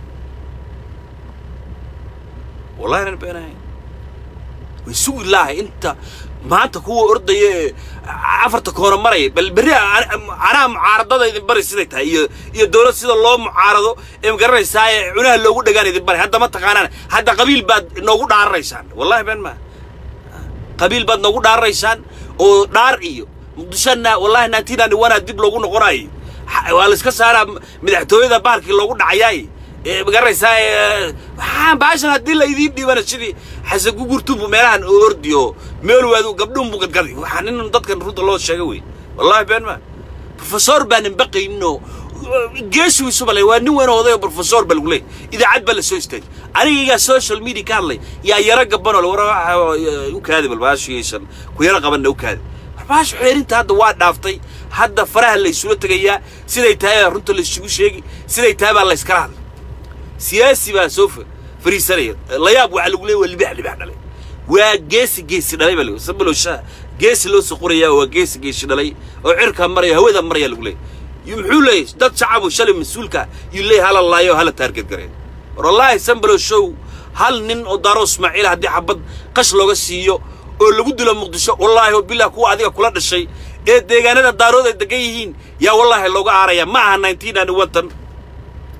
wallahi nan beenahay way sugi lahay inta maanta kuwa ordaya ee afarta koona maraya bal berri anaa mucaaradada idin bari siday tahay iyo iyo dowlad sida loo mucaarado ee magaranaysaa ee cunaha loogu dhagaan idin bari hadda ma taqaanaan hadda qabiil baad noogu dhaararaysaan wallahi been maa qabiil baad noogu dhaararaysaan oo dhaar iyo muqdishona wallahi nineteen ninety one dib loogu noqonayo waa la iska saaraa madaxtooyada bahalkii loogu dhacayaay magaraysaa waxaan baashan haddii la idiin dhiibana sidii xasan gugurtubu meelahan oo ordi oo meel waadu gabdhuun buu gadgaday waxaa nin dadkan runta loo sheega wey wallahi been ma profesor baanan baqaynin oo geesigiisuba le waa nin weyn oo oday oo profesor ba lagu leeyay idaacad baa la soo istaagay anigigaa social media ka hadlay yaa yaro gabanoo le war u kaadi bal baashiyaysan ku yaro qabanna u kaadi baash xeerinta hadda waa dhaaftay hadda faraha la isula tegayaa siday tahay baa runta la isugu sheegi siday tahay baa la iskala hadlay siyaasi baa soo fariisanaya layaab waxaa lagu leeya waa libax libax dhalay waa geesi geesi dhalay baa lagu sabalowshaa geesi loo soo qorayaa waa geesi geesi dhalay oo cirkaa maraya hawada maraya lagu leeyahy muxuu leeyahy dad shacabu shalay mas-uulka yuu leeyahy hala laayo hala taarget gareeyo war wallaahi sambalow show hal nin oo daaro ismaaciil haddii xabad qash looga siiyo oo lagu dilo muqdisho wallaahi oo bilah kuwa adiga kula dhashay ee deegaanada daarood ay degan yihiin yaa wallaahi looga aaraya ma aha nineteen ninety one tan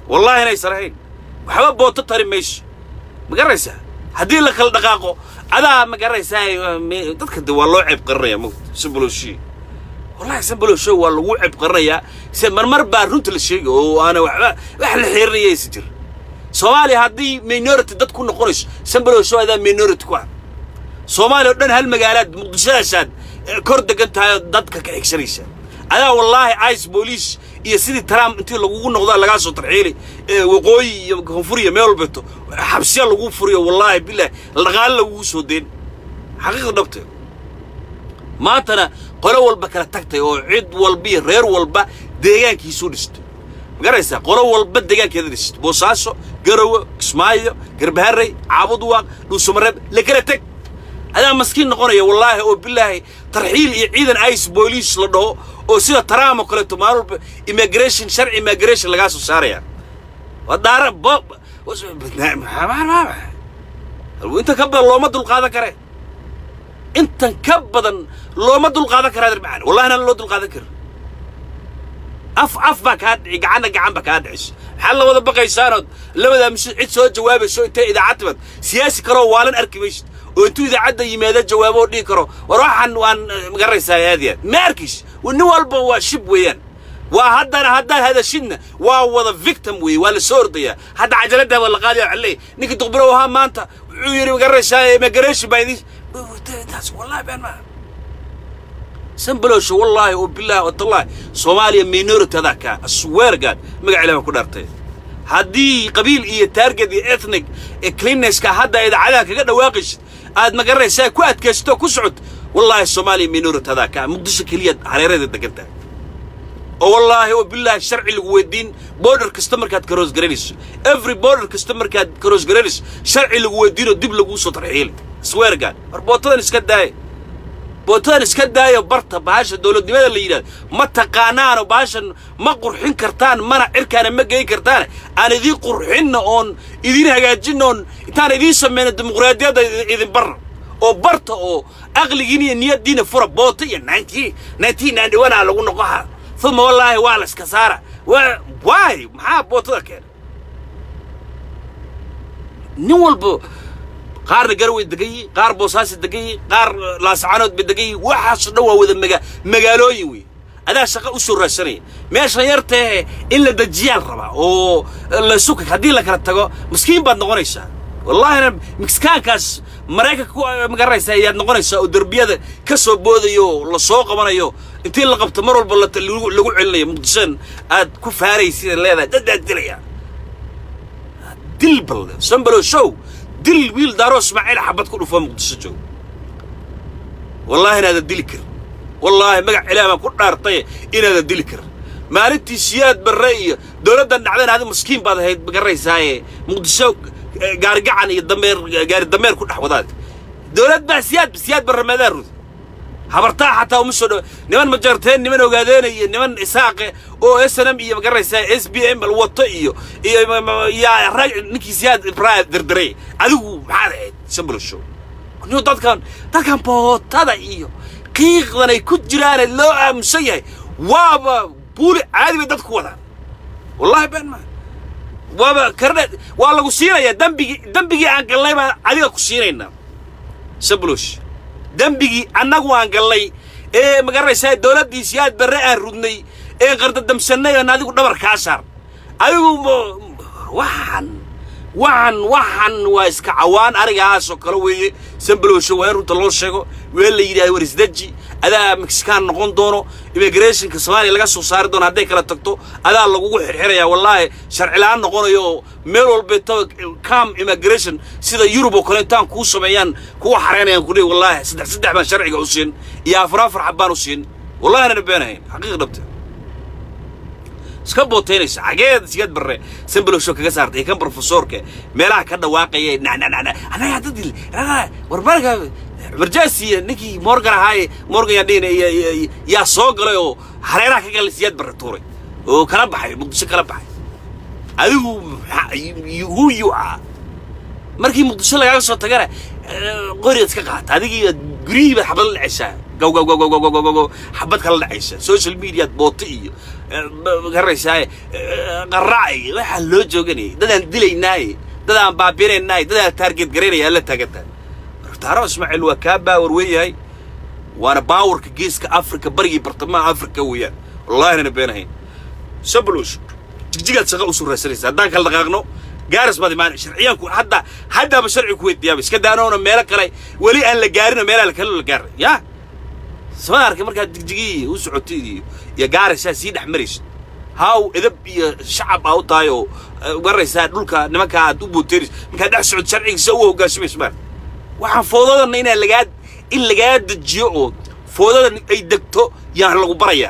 wallaahi inaysan ahayn waxba booto tari mayso ma garanaysaa haddii la kala dhaqaaqo adaa ma garanaysaa dadka de waa loo ceeb qarinaya mugta sambalowshi wallahi sambalowsho waa lagu ceeb qarinayaa se marmar baa runta la sheegay oo aana waxba wax la xiirinaya aysan jir soomaaliya haddii minority dad ku noqonayso sambalowsho adaa minority ku ah soomaaliya oo dhan hal magaalaad muqdishadaashaad kor degan tahay oo dadka ka xigsanaysa adaa wallaahi ice boolice iyo sidii trump intii lagugu noqdaa lagaa soo tarxiili waqooyi iyo koonfur iyo meel walbeeto xabsiya lagu furiyo wallaahi bilahi dhaqaale lagugu soo deen xaqiiqda dhabte maantana qolo walba kala tagtay oo cid walba iyo reer walba deegaankiisuu dhistay magaraysaa qolo walba deegaankeeda dhistay boosaaso garowe kismaayo garbaharey caabudwaaq dhuusamareeb la kala teg adaa maskiin noqonaya wallaahi oo bilaahi tarxiil iyo ciidan ice boolice la dhaho oo sida taraam oo kaleeto maalin walba immigration sharci immigration lagaa soo saaraya waa daara bo inta ka badan looma dulqaadan kare intan ka badan looma dulqaadan karaa darmacaan wallahi naan loo dulqaadan karin af af baa kaa dhici gacanna gacan baa kaa dhicisa maxaad la wada baqaysaanood labadaa mise cid soo jawaabayso intay idaacad timad siyaasi kaloo waalan arki maysid oo intuu idaacadda yimaado jawaabo oo dhihi karo war waxaan waan magaraysaa aad yaad ma arkis nin walba waa shib weeyaan waa haddana haddaad hadashidna waa wada victim weeye waa la soo ordayaa hadda cajaladda waa la qaadaya waxaa leeyahy ninkii duqbiro ahaa maanta wuxuu yidhi magaraysaa immigration baa idin taas wallahi been maaha sambalowsha wallaahi oo bilaahi oo tallaahi soomaaliya minority adaa kaa aswear god magac ilaah ku dhaartay haddii qabiil iyo target iyo ethnic ee cleannesska hadda idaacadaha kaga dhawaaqaysid aad magaranaysaa ku adkaysto ku socod wallaahi soomaaliya minority adaa kaa muqdisho keliya hareerada degan tahay oo wallaahi oo bilaahi sharci lagu weydiin border kasta markaad karoos garanayso every border kasta markaad karoos garanayso sharci lagu weydiinoo dib laguu soo tarxiili swear god war bootadan iska daaya bootadan iska daayo barta bahasha dowladnimada la yidhahdo ma taqaanaano bahashan ma qurxin kartaan mana cirkaana ma geyn kartaane aan idiin qurxinna oon idiin hagaajinna oon intaan idiin samayna dimuqraadiyadda idin barna oo barta oo aqligiin iyo niyaddiina fura boota iyo nineteen nineteen ninety one aa lagu noqoha uma wallaahi waa la iska saara waa waay maxaa bootada keena nin walba qaarna garaway degan yihiin qaar boosaasi degan yihiin qaar laascaanood bay degan yihiin waxaasoo dhan waa wada maga magaalooyin wey adaa shaqa u soo raadsanaya meeshan yartee in la dejiyaan rabaa oo la suka haddii la kala tago maskiin baad noqonaysaa wallahina miskaankaas maraykanka ku magaranaysaa ayaad noqonaysaa oo derbiyada ka soo boodayo la soo qabanayo intii la qabto mar walba lagu celinayo muqdishoan aad ku faaraysid leedahay dadaad dilaya dil balle sambalo show dil wiil daaro ismaaciil xabad ku dhufo muqdisho joogo wallaahi inaadan dili karin wallaahi magac ilaah baan ku dhaartay inaadan dili karin maalintii siyaad barre iyo dowladdan dhacdayna adi maskiin baad ahayd magaranaysaayee muqdisho gaarigacan iyo dameer gaari dameer ku dhex wadaad dowlad baa siyaad siyaad barre maadaa rudi habartaa xataa uma soo dhawa niman majarteen niman ogaadeena iyo niman isaaqe oo s n m iyo magaranaysaa s b m wato iyo iyo yaa rag ninkii siyaad ibraa derderay adigu maxaad ahayd sambalo show niyo dadkan dadkan bootada iyo qiiqdan ay ku jiraane loo aamusan yahay waaba buuli caadi bay dadku wadaan wallahi been maa waaba karne waa lagu siinayaa dambigii dambigii aan galnay baan adiga ku siinaynaa sablosh dembigii annagu aan gallay ee magaranaysaa dowladdii siyaad barre aan rudnay ee qardadamsannay oon adigu dhabar kaa saar adigu waxaan waxan waxan waa iska cawaan arigaasoo kale weeye sambalowsho waa in runta loo sheego weel la yidhahdo war isdeji adaa mexican noqon doono immigrationka soomaaliya laga soo saari doono hadday kala tagto adaa lagugu xirxirayaa wallaahi sharci la-aan noqonayo oo meel walbeetaba cam immigration sida yurub oo kale intaan kuu sameeyaan kuwa xareynayaan ku leey wallaahi saddex saddex baan sharciga u siin iyo afar afar xab baan u siin wallahi anana beenahayn xaqiiq dhabte iska bootaynaysa xageed sigaad barre sambalowsho kaga saartay kan profesorka meelaha ka dhawaaqaya nananana anaga dadil war marka emergency ninkii morgan ahaaye morgan yaa dhihina yaa soo galay oo hareeraha ka galay siyaad barre tuuray oo kala baxay muqdisho kala baxay adigu who you are markii muqdisho lagaaga soo tagana qoriyaad iska qaata adigii guryihii baad xabad la dhacaysaa gaw gaw gaw gaw gaw gaw gaw xabad kala dhacaysa social mediaad booto iyo garaysaa qaraac waxaa loo jooganayay dadaan dilaynaaye dadaan baabinaynaaye dadaan taarget garaynaya la taagantaa taaro ismaaciil waa kaa baawar weeyahay waana baawarka geeska afrika barigii bartamaha afrika weeyaan wallahi nana beenahayn sablush jigjigaad shaqa usoo raasanaysa haddaan kala dhaqaaqno gaaris baad imaan sharciyaanku hadda haddaaba sharci ku weydiiyaaba iska daanoona meelo kale weli aan la gaarinoo meelaha kale la gaaray yaa sama arkay markaad jigjigii u socotay iyo iyo gaarisaa sii dhex maraysa haw edab iyo shacab aa u tahay oo garaysaa dhulka nimankaa aad u booteeraysa markaad dhex socod sharcigiisa u hoggaansamaysa maar waxaan foodadana inaa lagaa in lagaa dejiyo oo foodadan ay degto yaan lagu barayaa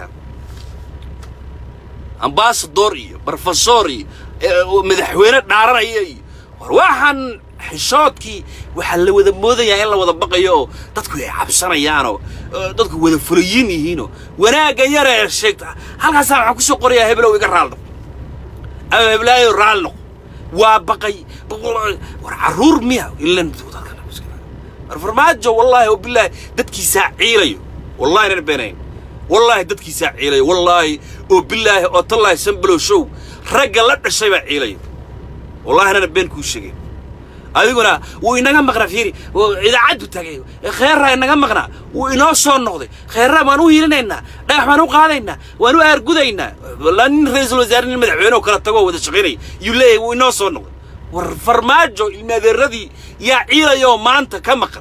ambasador iyo brofesor iyo madaxweyne dhaaranaya iyo war waxaan xishoodkii waxaa la wada moodayaa in la wada baqayo oo dadku ay cabsanayaanoo dadku wada fulayin yihiinoo wanaaggan yar ee sheegta halkaasaa waxaan kusoo qorayaa heblow iga raal noqo ama heblaayo raal noqo waa baqay war carruur miya ilan war farmaajo wallaahi oo bilaahi dadkiisaa ciilayo wallahi nan beenayn wallaahi dadkiisaa ciilayo wallaahi oo bilaahi oo tallaahi sambalow show ragga la dhashay baa ciilayo wallahi nana been kuu sheegay adiguna wuu inaga maqnaa fiiri idaacaddu tagay kheerraa inaga maqnaa wuu inoo soo noqday kheerraa waan u hiilinaynaa dhagax baan u qaadaynaa waan u aargudaynaa wallaa nin ra-iisul wasaare nin madaxweyne oo kala tagoo wada shaqaynaya yuu leeyahay wuu inoo soo noqday war farmaajo ilmaadeeradii yaa ciilayoo maanta ka maqan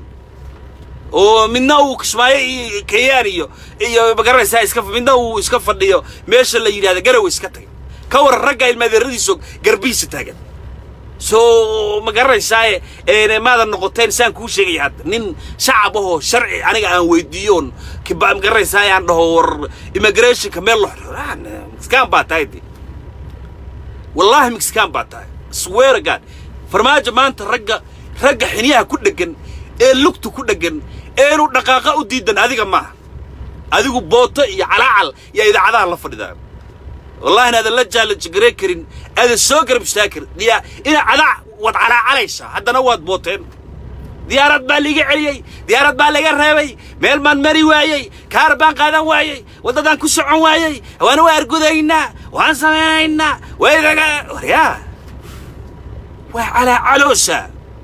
oo midna uu kismaayo iyo kayaan iyo iyo magaranaysaa iska midna uu iska fadhiyo meesha la yidhahda garow iska tagay ka waran ragga ilmaadeeradiisoo garbihiisa taagan soo ma garanaysaaye maadan noqoteen saan kuu sheegaya hadda nin shacab ahoo sharci aniga aan weydiiyoon ma garanaysaaye aan dhaho war immigrationka meel lo mexicaan baa tahay de wallaahi mexicaan baa tahay swear god farmaajo maanta ragga ragga xiniyaha ku dheggan ee lugta ku dheggan eenu dhaqaaqa u diidan adiga maaha adigu booto iyo calaacal iyo idaacadaha la fadhidaan wallahi inaadan la jaalajgaree karin aadan soo garab istaagi karin diyaa ina cadaa waad calaacalaysaa haddana waad booteen diyaarad baa liiga celiyey diyaarad baa laga reebay meel baan mari waayey kaar baan qaadan waayey waddadaan ku socon waayey waan u argudaynaa waan samaynaynaa waydaga waryaa waa calaacaloosa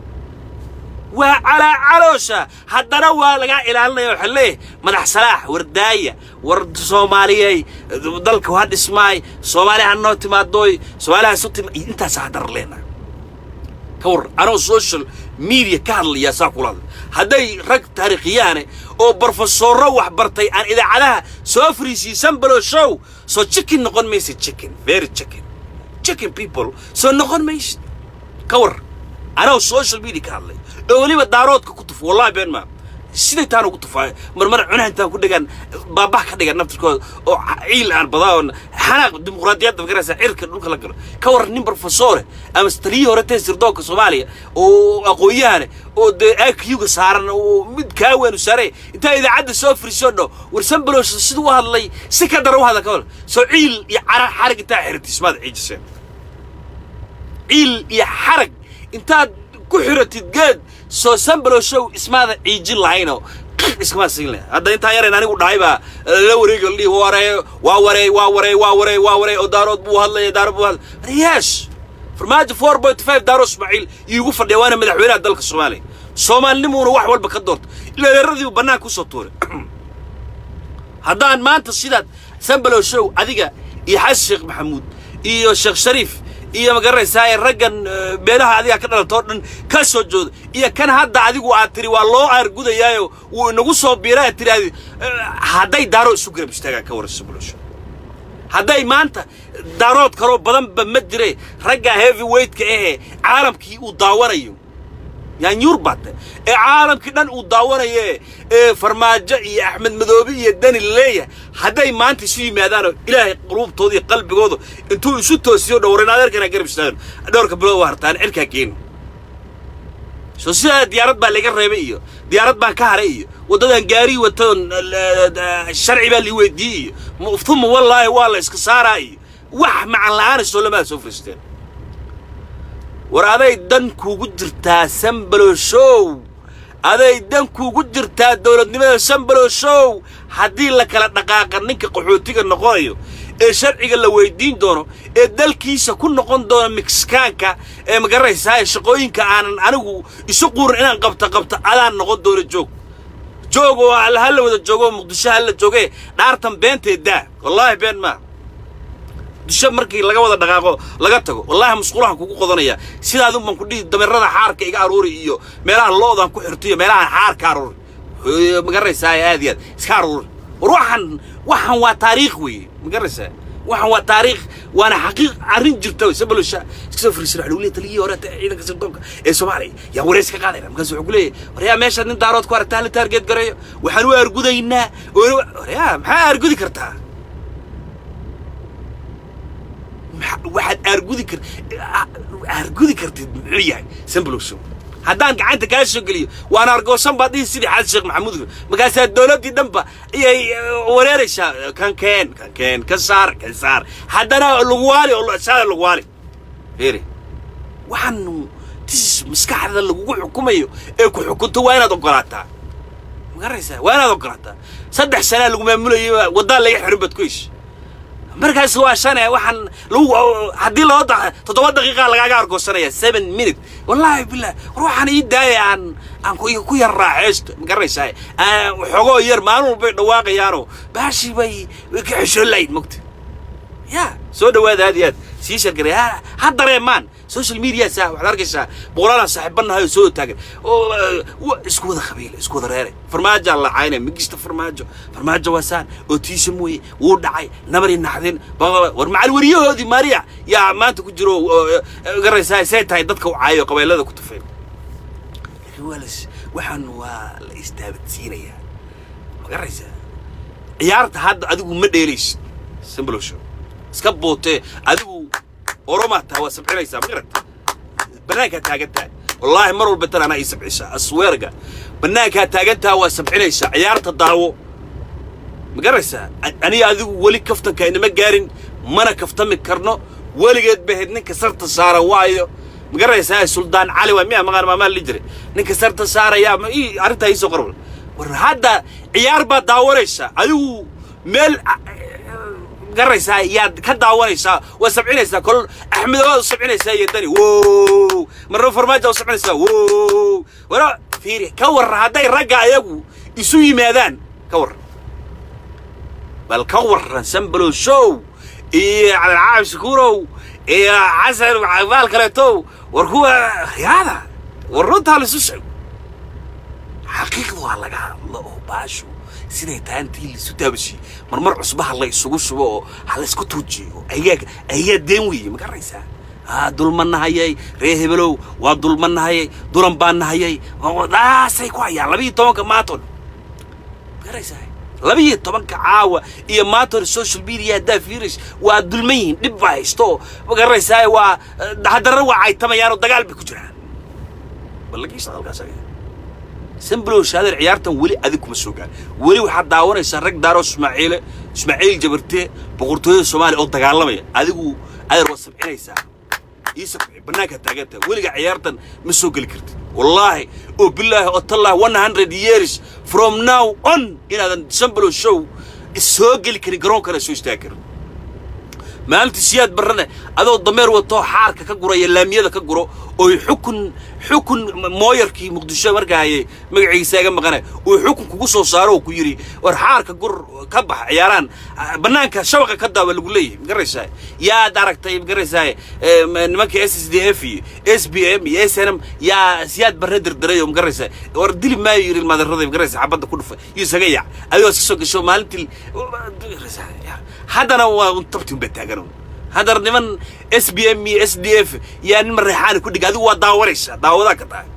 waa calaacaloosa haddana waa lagaa ilaalinaya waxaa leeyahay madax salaax war daaya war soomaaliyey dalka ha dhismaay soomaaliya ha noo timaadooy soomaaliya hasu tima intaasa haddana leena ka war anoo social media ka hadlayaa saa kula hadlay hadday rag taariikhiyaane oo brofesorro wax bartay aan idaacadaha soo fariisiisan balo show soo chicken noqon maysid chicken very chicken chicken people soo noqon maysid ka war anoo social media ka hadlay oo weliba daaroodka ku tufo wallahi been maa siday taan ugu tufaa marmar cunaha intaan ku dhigaan baabah ka dhigan naftirkooda oo ciil aan badaa oo xanaaq dimuqraadiyadda magaraysa cirka dhulka la galo ka waran nin brofesore ama taliyii hore tee sirdoonka soomaaliya oo aqoon-yahane oo dee akiuga saaran oo mid kaa weenu saare intaa idaacadda soo firisoon dho warsan balosha siduu u hadlay si ka dara u hadla ka wal soo ciil iyo cara xarag intaa xiritismaad ciijiseen ciil iyo xarag intaad ku xiratid geed soo sambalo show ismaada ciijin lahaynoo iskama siin leh hadda intaa yarayn anigu dhahay baa la wareegi la dhihi waree waa warey waa warey waa warey waa warey oo daarood buu hadlaya daarood buu hadlaya yes farmaajo four point five daaro ismaaciil iigu fadhiya waana madaxweynaha dalka soomaaliya soomaalinimuuna wax walba ka doorta ilaeeradii uu bannaanka usoo tuuray haddaan maanta sidaad sambalo show adiga iyo xasan sheekh maxamuud iyo sheekh shariif iyo magaranaysaa raggan beelaha adiga ka dhalatoo dhan ka soo jooda iyo kan hadda adigu aad tiri waa loo aargudayaayo wuu inagu soo biira aad tiri hadday daaro isu garab istaagaan ka waraysa bulsho hadday maanta daarood kaloo badanba ma jire ragga heavy weightka ahee caalamkii uu daawanayo yaanyuur baate ee caalamkii dhan uu daawanaye ee farmaajo iyo axmed madoobe iyo dani leeyahay hadday maanta isu yimaadaanoo ilaahay quluubtooda iyo qalbigooda intuu isu toosiyo dhowran adeerkana garab istaagan dhowrka bilood waa hartaan cirkaa keeni soo sidaa diyaarad baa laga reebay iyo diyaarad baan ka haray iyo waddadan gaarii watoon sharci baa lii weydiiyey iyo uma wallaahi waa la iska saaraa iyo wax macan la'aana soo lamaada soo fariisteen war aday dan kuugu jirtaa sambalo show aday dan kuugu jirtaa dowladnimada sambalo show haddii la kala dhaqaaqa ninka qaxootiga noqonayo ee sharciga la weydiin doono ee dalkiisa ku noqon doona mexikaanka ee magaranaysaa shaqooyinka aanan anigu isu quurin inaan qabta qabta adaan noqon doono joog joog oo ha la wada joogo oo muqdisho ha la joogee dhaartan beentee daa wallaahi been maa muqdisho markii laga wada dhaqaaqo laga tago wallaahi musqulahan kugu qodanaya sidaadun baan ku dhihi dameerada xaarka iga aruuri iyo meelaha loodaan ku xirto iyo meelaha xaarka aruuri magaranaysaa aad iyo aad iska aruuri war waxaan waxaan waa taariikh weeye magaraysaa waxaan waa taariikh waana xaqiiq arrin jirta sabalosha iska soo fariisan waxa lagu leeyahay taliyihii hore ciidanka sirdoonka ee soomaaliya yaa wareys ka qaadayna markaas wuxuu ku leeyahay waryaa meesha nin daarood ku aragtaa la taargeed gareeyo waxaan u argudaynaa waryaa maxaa argudi kartaa waxaad aargudi kar aargudi kartid muxuu yahay sambaloshow haddaan gacanta kaa soo geliyo waan argoosan baad dhihi sidii xasan sheekh maxamuud markaasaa dowladdii dhanba ayay wareeraysaa kan keen kan keen ka saar kan saar haddana lagu waali oo saada lagu waali fiiri waxaan tis maskaxda lagugu xukumayo ee ku xukunto waa inaad ogolaataa magaraysaa waa inaad ogolaataa saddex sanaa lagu maamulayay waddaa laga xirin baad ku heshay markaas waa shane waxaan lagu haddii loo da toddoba daqiiqa lagaaga argoosanaya seven minute wallaahi billah war waxaan ii daaya aan aan ku yar raaxeysto ma garanaysaa xoogoo yar maalin walbay dhawaaqayaanoo baashii bay ka xeshoon lahayn mogta ya soo dhawaada aad iyo aad sii shargaray ha dareemaan social media saa waxaad arkaysaa boqolaalaan saaxiibanahay oo soo taagan oo isku wada qabiil isku wada reere farmaajaa la caynaya migista farmaajo farmaajo waa saan oo tiisa mooye wuu dhacay nabari naxdin war macal weriyahoodii maariya yaa maanta ku jiro garaysaa say tahay dadka u caayo qabeelada ku tufay waxaan waa la istaabadsiinayaa ma garaysaa ciyaarta hadda adigu ma dheelaysid simbloshow iska bootee adigu oromaa taa waa sabcinaysaa ma garata bannaankaa taagan tahay wallaahi mar walba tan anaa ii sabcisaa asweerga bannaankaa taagan taha waa sabcinaysaa ciyaarta daawo ma garaysaa aniga adigu weli kaftanka inama gaarin mana kaftami karno weligeed bahayd ninka sarta saaran waayo ma garaysaa suldaan cali waa miyaa maqaan maamaa li jiray ninka sarta saarayaa ma ii arrintaa iisoo qorwal war hadda ciyaar baad daawanaysaa adigu meel garaysaa yaad ka daawanaysaa waa sabcinaysaa kol axmedowaad u sabcinaysaa iyo dani wow marna farmaajo u sabcinaysaa wow wara fiiri ka warra hadday ragga ayagu isu yimaadaan ka warra bal ka warran sambalow show iyo cabdilcaab shakuurow iyo xasan baal kaleetow war kuwa yaada war runtaa laisu sheego xaqiiqda waa laga hadlo oo baashu siday tahay intii laisu daabashiye marmar cusbaha la isugu shubo oo ha la isku tuujiyo ayaa ayaa deen weeye ma garanaysaa aa dulma nahayay ree hebelow waa dulma nahayay dulan baa nahayay daasay ku hayaan labiiyo tobanka maaton ma garanaysaa labiiyo tobanka caawa iyo maaton social media haddaa fiirish waa dulman yihiin dhib baa haysto oo ma garanaysaa waa haddana waa caytamayaan oo dagaal bay ku jiraan ballagiisa halkaas samblow shaadeer ciyaartan weli adig kuma soo gaar weli waxaad daawanaysaa rag daaro ismaaciile ismaaciil jabartee boqortooyada soomaaliya oo dagaalamaya adigu adeer waad sabcinaysaa ii sabci bannaankaa taagantaa weliga ciyaartan ma soo geli kartid wallaahi oo bilaahi oo tallaahi one hundred years from now on inaadan samblow show soo geli karin garoonkana soo istaagi karin maalintii siyaad barrane adoo dameer watoo xaarka ka guraya laamiyada ka guro oy xukun xukun mooyarkii muqdisho markaa hayay magaciisa iga maqane uu xukun kugu soo saaro oo ku yidhi war xaarka gur ka bax ciyaaraan bannaanka shabaqa ka daawa lagu leeyahay magaraysaa yaad aragtay magaraysaa nimanka s s d f iyo s b m iyo s n m yaa siyaad barre dirdiray oo magaraysaa war dili maayo yidhi ilmaadarraday magaraysaa xabadda ku dhufay iyo isaga yac adigoo iska soo gasho maalintii haddana waa tabti unbaa taagan haddana niman s b m iyo s d f yaa nin mareexaani ku dhig adigu waa daawanaysaa daawadaa ka tahay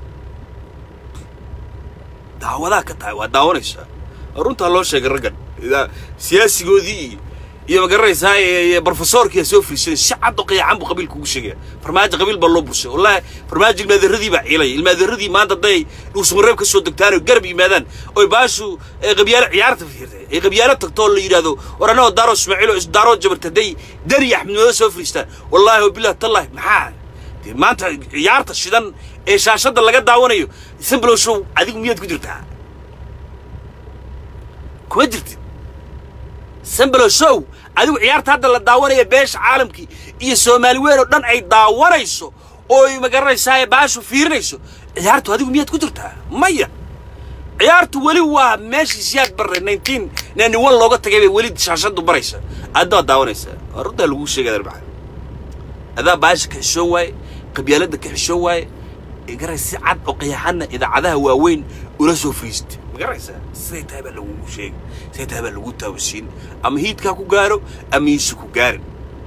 daawadaa ka tahay waa daawanaysaa runtaa loo sheegay raggan siyaasigoodii iyo magaranaysaa brofesorkii soo fiirsaday si cad oo qiyacan buu qabiilka ugu sheegaya farmaajo qabiil baa loo burshay wallahi farmaajo ilmaadeeradii baa ciilaya ilmaadeeradii maanta hadday dhuusmareeb ka soo degtaan oo garab yimaadaan oy baashu qabyaalo ciyaarta fiirtay ay qabyaalo tagto oo la yidhaahdo war annagoo daaro ismaaciil oo daaro jabarta hadday dani axmednimada soo fiirstaan wallaahi wabillahi tallahi maxaa dee maanta ciyaarta shidan ee shaashadda laga daawanayo samblow show adigu miyaad ku jirtaa kuma jirtid samblow show adigu ciyaarta hadda la daawanaya beesha caalamkii iyo soomaali weyn oo dhan ay daawanayso oo ay magaranaysaa baashu fiirinayso ciyaartu adigu miyaad ku jirtaa maya ciyaartu weli waa meeshii siyaad barre nineteen ninety one looga tagay bay weli shaashadu baraysa addaad daawanaysaa waa runtaa lagu sheegaya maxaa adaa baasha ka xishoon waaye qabyaaladda ka xishoon waaye garay si cad oo qayaxana idaacadaha waaweyn ula soo fariistay magaraysaa siday tahay baa lagugu sheegay siday tahay baa lagu taawasiin ama hiidkaa ku gaaro ama hiisi ku gaarin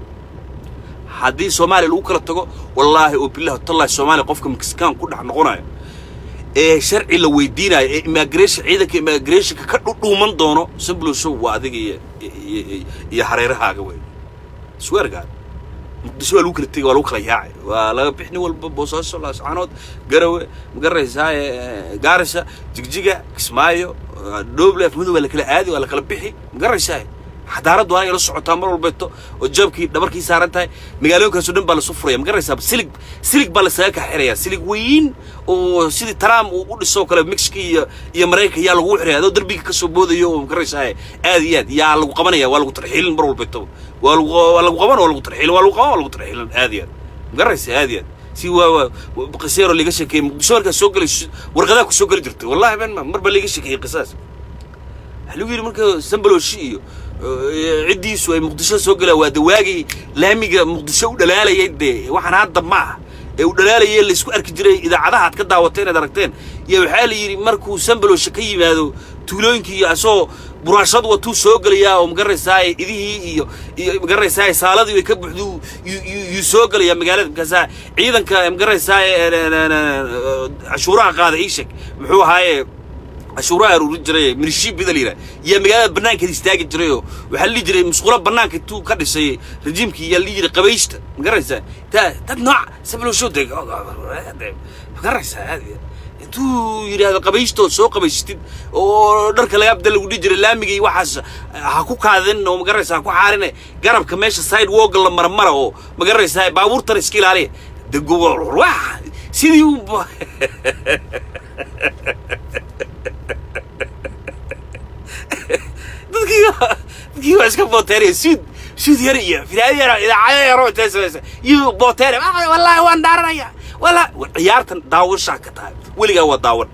haddii soomaaliya lagu kala tago wallaahi oo billahi tallahi soomaaliya qofka mexican ku dhex noqonayo ee sharci la weydiinayo ee immigration ciidanka immigrationka ka dhudhuuman doono simple show waa adiga iyo iyo iyo hareerahaaga wey sweargaan muqdisho waa lagu kala tegay waa lagu kala yaacay waa laga bixni walba boosaaso laascaanood garawe magaraysaa gaarisa jigjiga kismaayo dhooble afmudu waa la kala aadi waa la kala bixi magaraysaa xadaaraddu anay la socotaa mar walbeeto oo jabkii dhabarkii saaran tahay magaalooyinkaasoo dhan baa lasu furaya magaraysaa silig silig baa lasaga kaxiraya silig weyn oo sidii trump uu u dhisoo kale mexico iyo iyo maraykanka yaa lagu xiraya adoo derbiga kasoo boodayo oo magaraysaa aad iyo aad yaa lagu qabanaya waa lagu tarxiilin mar walbeeto waa lagu waa lagu qaban waa lagu tarxiilin waa lagu qaban waa lagu tarxiilin aad iyo aad magaraysaa aad iyo aad si waa waa qiseero liga sheekeeyey muqdisho markaa soo gelay warqadaa ku soo geli jirtay wallahi ben mar baa liga sheekeeyey qisaas waxaa lagu yidhi marka sambaloshi iyo ciddiisu ay muqdisho soo galaan waa dawaagii laamiga muqdisho u dhalaalayay dee waxaan hadda ma ah ee u dhalaalayay laysku arki jiray idaacadaha aad ka daawateen aad aragteen iyo waxaa la yidhi markuu sambalosha ka yimaado tuulooyinkii iyo asagoo buraashad watuu soo gelayaa oo magaraysaa idihii iyo iyo magaraysaa saaladii ay ka buuxdu yuu soo gelayaa magaalada markaasaa ciidanka magaraysaa cashuuraha qaada ii sheeg muxuu ahaaye cashuuraha aruurin jiray minishiibida la yidhaha yaa magaalada bannaankeeda istaagi jirayoo waxaa la dhihi jiray musqulo bannaanka intuu ka dhisay rejiimkii yaa la dhihi jiray qabaysta magaraysaa taa dad nooc sabalosho de magaraysaa intuu yidhaahdo qabaysto soo qabaystid oo dharka laga abda lagu dhihi jiray laamigii waxaas ha ku kaadin oo magaraysaa ha ku xaarine garabka meesha side woga la marmara oo magaraysaa baabuurtana iska ilaaliya de sidii u dadkii dadkii waa iska booteeraya suud suud yar iyo filaado yar idaacado yaro intay samaysa iyo booteere wallaahi waan dhaaranaya walla ciyaartan daawashaa ka tahay weligaa waa daawan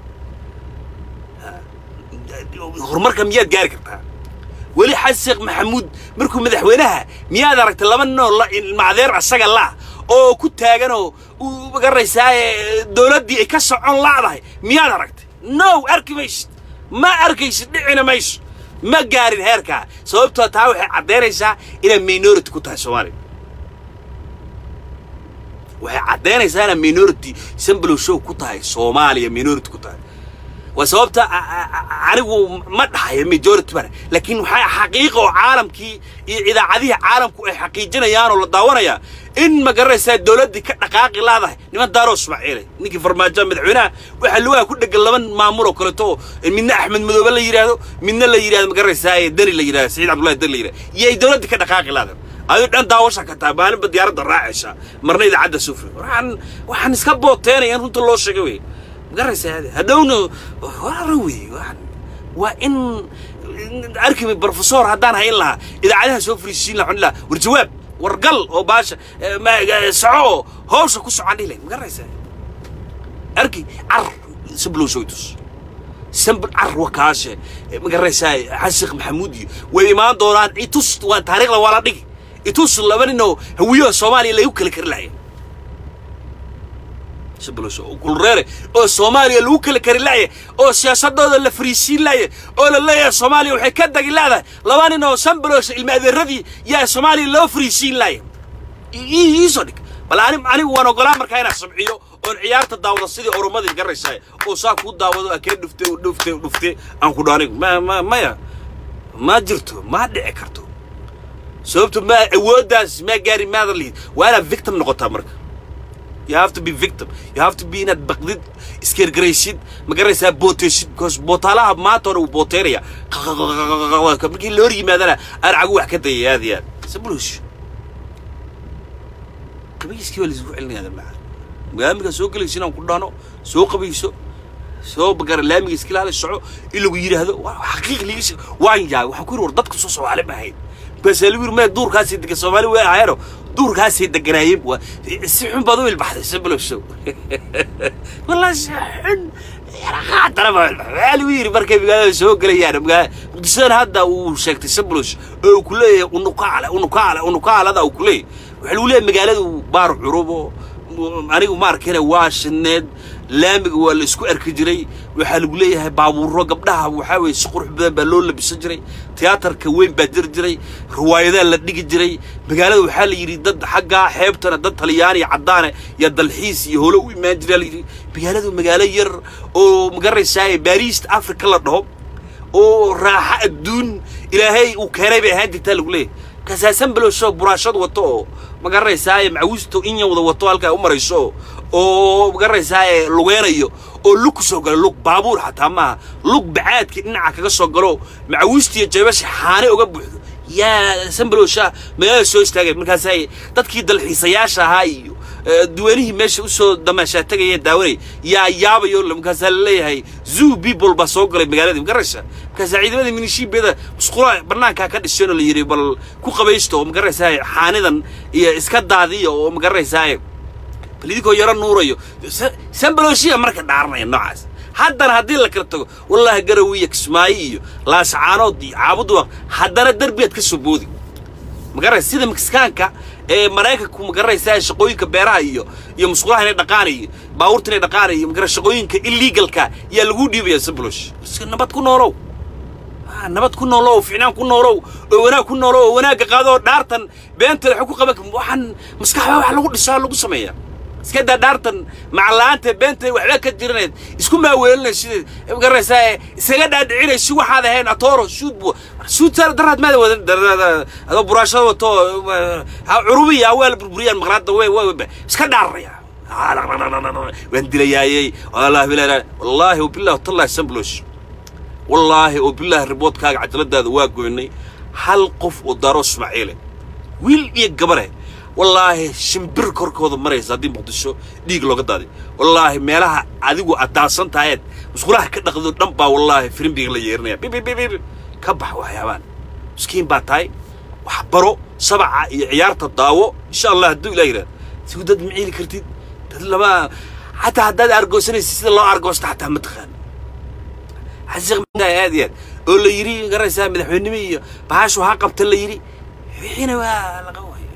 horumarka miyaad gaari kartaa weli xasan sheekh maxamuud markuu madaxweynaha miyaad aragtay laba ninoo macdeer asaga la oo ku taaganoo uu magaraysaa dowladdii ay ka socon la'dahay miyaad aragtay no arki maysid ma arkaysid dhicina mayso ma gaarin heerkaa sababtoo taa waxay caddaynaysaa inay minority ku tahay soomaaliya waxay caddaynaysaa inay minority sambalow show ku tahay soomaaliya minority ku tahay waa sababta anigu ma dhahayo majority bane laakiin waxaa xaqiiqa oo caalamkii iyo idaacadihii caalamku ay xaqiijinayaan oo la daawanayaa in ma garanaysaa dowladdii ka dhaqaaqi laadahay niman daaro ismaaciile ninkii farmaajo madaxweynaha waxaa lugaha ku dhegan laba maamul oo kaleeto oo midna axmed madoobe la yidhaahdo midna la yidhahdo ma garanaysaa deni la yidhahdo saciid cabdullahi deni la yidhahdo iyo ay dowladdii ka dhaqaaqi laadahay aduu dhan daawasha ka tahay maalinba diyaaradda raacaysa marna idaacadda sufri waxaan waxaan iska booteenaya in runta loo sheegay wey magaraysaa hadhowna wara wey waa in arkimi brofesor haddaan hayn lahaa idaacadaha soo fariisiin lahaa waxaan lahaa war jawaab war gal oo baasha soco oo hawsha ku socon dhihi lahayd magaraysaa arki car sablow soytus sambl car wakaashe magaraysaa xasan sheekh maxamuud iyo way imaan doonaan itus waa taariikhda waa la dhigi itus laba nin oo hawiyaha soomaaliya lagu kala kari lahaya shabelasho oo kulreere oo soomaaliya lagu kala kari laaya oo siyaasadooda la fariisiin laaya oo la leeyahay soomaaliya waxay ka dagi leedahay laba nin oo sambaloosha ilma adeeradii yaa soomaaliya loo fariisiin laaya iisoo dhig bal ani anigu waan ogolaa markaa inaan sabciyo oon ciyaarta daawado sidii oromadii garaysaa oo saa kuu daawado akee dhuftay dhuftay dhuftay aan ku dhaanigu ma ma maya ma jirto ma dhici karto sababto ma awooddaas ma gaari maada lihid waa inaad victim noqotaa marka you have to be victim you have to be inaad baqdid iskergaraysid ma garanaysaa booteysid because bootaalaha maanta hore uu booteynaya markii la hor yimaadana aan cagu wax ka dayay aad iyo aad sabulush qabayskii baa laisugu celinaya maca magaamiga soo gelaysa inaan ku dhano soo qabayso soo bagara laamiga iska ilaali soco in lagu yidhaahdo xaqiiq liga waan yaabay waxaan ku yidhi war dadka soo soomaali ma ahayn markaasaa lagu yiri maya duurkaasay degan soomaali way ahayeeno duurkaasay deganaayeen waa si xun baad u ilbaxday sambalowshow والله شحن خاطر waxaa lagu yidhi markay magaalada soo gelayaan magaalada muqdishodan hadda uu sheegtay sablush oo uu ku leeyahay unukaale unukaale unukaalada uu ku leeyahay waxaa lagu leeyahay magaaladu baar curubo anigu ma arkina waa shineed laamiga waa la isku arki jiray waxaa lagu leeyahay baabuuro gabdhaha waxaa weeye si qurux badan baa loo labisan jiray tiyaatarka weyn baa jiri jiray riwaayadaa la dhigi jiray magaalada waxaa la yidhi dad xaggaa xeebtana dad talyaani iyo caddaane iyo dalxiis iyo holo u imaan jiraa la yidhi magaaladu magaalo yar oo magaraysaa baariist africa la dhaho oo raaxo adduun ilaahay uu keenay bay ahaan jirtaa lagu leeyahay kasaasan balowsho buraashad wato oo magaraysaa macawisto inya wada wato halkaa u marayso oo magaraysaa lugeenayo oo lug ku soo galo lug baabuur xataa maaha lug bacaadkii dhinaca kaga soo galo macawistiyo jeebasha xaane uga buuxdo yaa sanbalowsha magaalada soo istaagay markaasay dadkii dalxiisayaasha ahaa iyo duwanihii meesha usoo damaashaa tegaya daawanay yaa yaabayo markaasaa laleeyahay zoo people baa soo galay magaaladii magaraysa markaasaa ciidamada minishiibiyada musqulaha bannaankaa ka dhisheen oo la yidhi bal ku qabaysto oo magaraysaa xaanidan iyo iska daadiya oo magaraysaa bal idinkoo yaro nuurayo sambalowshiya marka dhaaranaya noocaas haddana haddii la kala tago wallaahi garawiya kismaayo iyo laasacaanood iyo caabuduwaq haddana derbiyaad ka soo boodi magaraysa sida mexicaanka ee maraykanku magaraysaa shaqooyinka beeraha iyo iyo musqulaha inay dhaqaan iyo baabuurta inay dhaqaan iyo magara shaqooyinka illegalka yaa lagu dhiibaya sablosh nabad ku noolow nabad ku noolow ficnaan ku noolow oo wanaag ku noolow oo wanaagga qaado oo dhaartan beenta waxay ku qaban waxaan maskaxda wax lagu dhisaa lagu sameeyaa iska daa dhaartan macalla'aanta beenta waxba ka jiranayd isku maaweelinay sideed magaraysaa isaga dhaadhicinay si waxaad ahayn atooro suud bu suud daraad maada wadan adoo buraashada wato curubiya awaala burburiyaan maqlaada way way iska dhaaraya waan dilayaayey wallaahi bilaa wallaahi wabillahi watallahi samblosh wallaahi wabillahi riboodkaaga cajaladaada waa goynay hal qof oo daro ismaaciile wiil iyo gabare wallaahi shimbir korkooda maraysa haddii muqdisho dhiig looga daaday wallaahi meelaha adigu aad daadsan tahayeed musqulaha ka dhaqdo dhan baa wallaahi firimbiga la yeerinaya bibibibib ka bax waxyaabaan miskiin baa tahay wax baro sabaca iyo ciyaarta daawo insha allah hadduu ilah yidhahdo sigu dad ma ciili kartid dad lama xataa haddaad argoosanaysid sida loo argoosta xataa ma taqaan xasiiq aad iyo aad oo la yidhi garaysaa madaxweynimo iyo bahashu ha qabta la yidhi wixiina waa laga waayo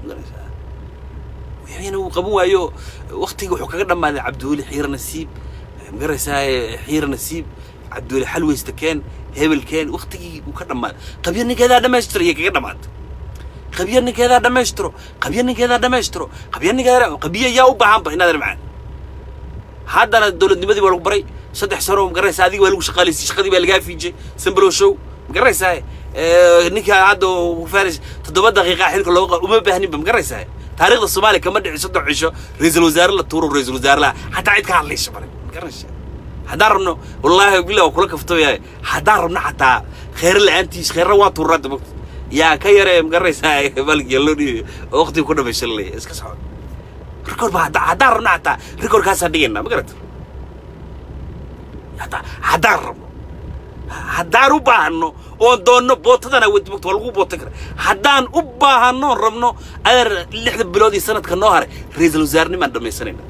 wixiina wuu qaban waayo waktigii wuxuu kaga dhammaaday cabdiweli xiira nasiib magaraysaa xiira nasiib cabdiweli xalweysta keen hebel keen waktigii uu ka dhammaaday qabyo ninkeedaa dhammaystira iyo kaga dhammaatay qabyo ninkeedaa dhammaystiro qabyo ninkeedaa dhammaystiro qabyo ninkeedaa qabyo yaa u baahanba inaad macaan haddana dowladnimadii baa lagu baray saddex sano magaraysaa adiga waa lagu shaqaalaysay shaqadii baa lagaa fiijay sambalow show magaraysaa ninka hadda faris toddoba daqiiqa xilka looga uma baahninba magaraysaa taariikhda soomaaliya kama dhici saddex cisho ra-iisul wasaare la tuuro ra-iisul wasaare la xataa cid ka hadlaysa male magaraysaa haddaan rabno wallaahi billah waa kula kaftabayahay haddaan rabno xataa kheyre la-aantiis kheyre waa tuuraa dabagta yaa ka yaree magaraysaa balgiya loo dhiibayo oo waqtiga ku dhamaysa la leeyahay iska socod rikoor ba haddaan rabno xataa rikoorkaasaan dhigaynaa ma garata haddaan rabno haddaan u baahanno oon doonno bootadana wadimagta waa lagu bootan kara haddaan u baahanno oon rabno adeer lixda bilood iyo sanadka noo haray ra-iisul wasaarnimaan dhammaysanayna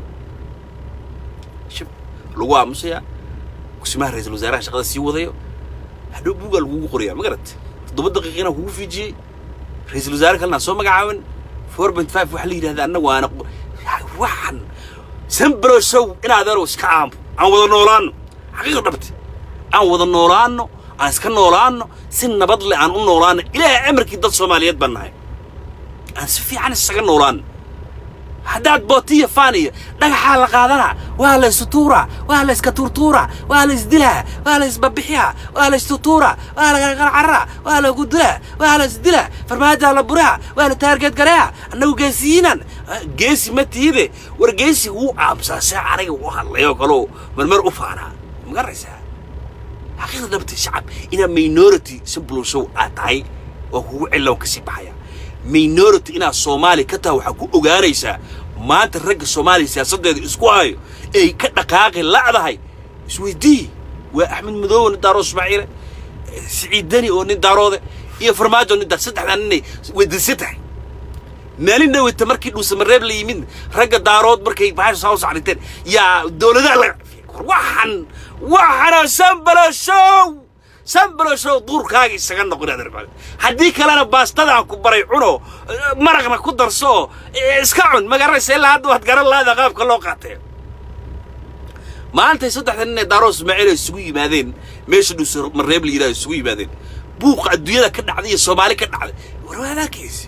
shib lagu aamusayaa kusimaha ra-iisul wasaaraha shaqada sii wadayo hadhow buugaa lagugu qorayaa ma garat toddoba daqiiqina kugu fiijiyey ra-iisul wasaare kalena soo magacaabin four point five waxa la yidhahda annagu waana waxan sambaro show in adeerow iska aambo aan wada noolaanno xaqiiqa dhabte aan wada noolaanno aan iska noolaanno si nabad leh aan u noolaanno ilaahay amarkii dad soomaaliyeed baan nahay aan si fiican isaga noolaanno haddaad bootiya faaniya dhagaxaa la qaadanaa waa la istutuuraa waa la iska tuurtuuraa waa la isdilaa waa la isbabixiyaa waa la istutuuraa waa la qarqarcaraa waa la gudulaa waa la isdilaa farmaajaa la buraa waa la taargeed gareeya annagu geesiyiinan geesi ma tiide war geesi wuu aamusaa see aniga u hadlayoo kaloo marmar u faanaa ma garaysaa xaqiiqda dhabta shacab inaa minority simple show aad tahay oo kugu cilow ka sii baxaya minority inaad soomaali ka tahay waxaa ku ogaanaysaa maanta ragga soomaaliya siyaasaddeeda isku hayo ay ka dhaqaaqi la'dahay isweydii waa axmed madoowe nin daaroo ismaaciile siciid deni oo nin daaroode iyo farmaajo ninta saddexdan ninay weydiisan tahay maalin dhaweyta markii dhuusamareeb la yimid ragga daarood markay bahasha soo socdinteen yaa dowladaha laga waxan waxana sambaloshow sambaloshow duurkaaga isaga noqon adeer haddii kalena baastadaan ku baray cuno maraqna ku darso iska cun magaranaysa ilaa hadda waad garan laada qaabka loo qaatee maantay saddexda nin ee daarood ismaaciil ay isugu yimaadeen meesha dhuusamareeb la yidhaha isugu yimaadeen buuqa adduunyada ka dhacday iyo soomaali ka dhacday warwaadaakaysi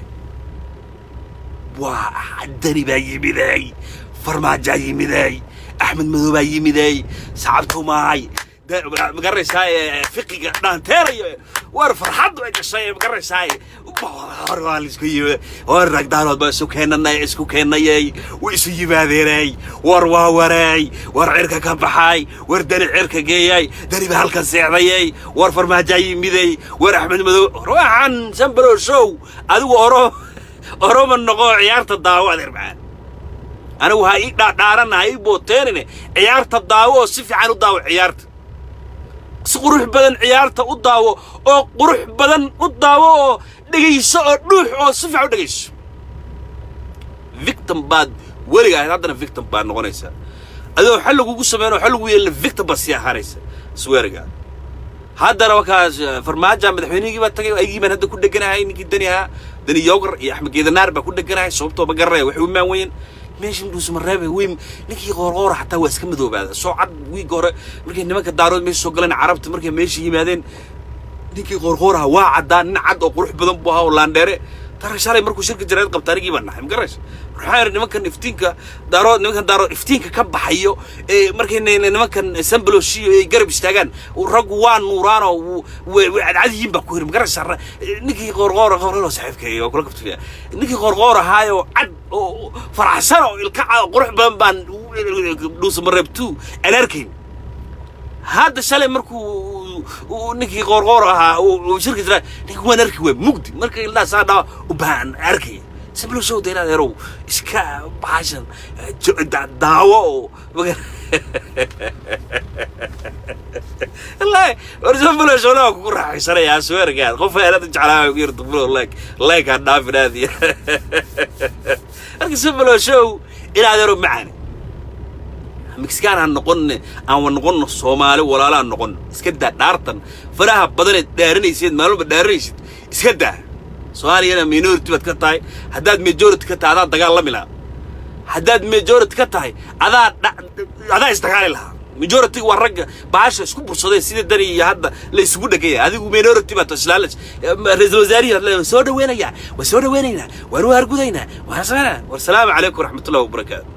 waa dani baa yimiday farmaajaa yimiday axmed madow baa yimiday sacabtumaay magaranaysaa fiqiga dhaanteerayo war farxaddu ay gashay magaranaysaa war waa laisku yimid war ragdaanood baa isu keenanay isku keenayay way isu yimaadeenay war waa wareey war cirka ka baxay war dani cirka geeyay dani baa halkan seexdayay war farmaajaa yimiday war axmed madow waxaan sambaro show adigu oro oroma noqo ciyaarta daawo adeer macaan anigu ha ii dhaadhaarana ha ii booteenine ciyaarta daawo oo si fiican u daawo ciyaarta si qurux badan ciyaarta u daawo oo qurux badan u daawo oo dhegayso oo dhuux oo si fiican u dhegayso victim baad weliga ahayd haddana victim baad noqonaysaa adoo xal lagugu sameyn oo xal lagu yeelina victim baad sii ahaanaysa swearigaa haddana markaas farmaaja madaxweynihigii baa tagay aygii baan hadda ku dheganahay ninkii dani ahaa dani yogar iyo axmed geedanaar baa ku dheganahay sababtoo ma garanaya waxay u imaan weyeen meesha dhuusmareebe weyn ninkii qoorqoora xataa waa iska madoobaada soo cad wiiga hore markay nimanka daarood meesha soo galeen carabta markay meesha yimaadeen ninkii qoorqooraha waa caddaa nin cad oo qurux badan buu ahaa oo laandheere tara shalay markuu shirka jarayd qabta anigii baan nahay magaraysa waxaa yidhi nimankan iftiinka daarood nimankan daarood iftiinka ka baxayo ee markay nimankan sambaloshiyo ay garab istaagaan raggu waa nuuraan oo way cadcad yihiin baa ku yidhi magaraysa ninkii qoorqoora qoorqoor saaxiibkay waa kula kabtaya ninkii qoorqoor ahaayoo cad oo faraxsan oo ilka cad oo qurux badan baan dhuusamareeb two aan arkayn hadda shalay markuu ninkii qoorqoor ahaa uu shirka jira ninka waan arki waa mugdi marka ilaa saa dhaa u baan arkay sablo show deena adeerow iska bahashan daawo oo wallahi war sablo show laa kugu raaxaysanaya sweargaad qof aanad jeclaa ku yarta bulo like like aan dhaafin aad iyo marka sablo show in adeero macaani mexican aan noqonne aan noqonno soomaali walaalaan noqonno iska daa dhaartan faraha badaneed dhaaranayseed maalmalba dhaaranaysid iska daa soomaaliyana minority baad ka tahay haddaad majority ka tahay adaa dagaalami lahaa haddaad majority ka tahay adaa adaa isdagaali lahaa majority waa ragga baasha isku bursaday sida dani iyo hadda la isugu dhegaya adigu minority baad islaala ra-iisul wasaarihi waa soo dhaweynayaa waa soo dhaweynaynaa waan u hargudaynaa waan sameynaa war salaamu calaykum waraxmatullahi wabarakaatu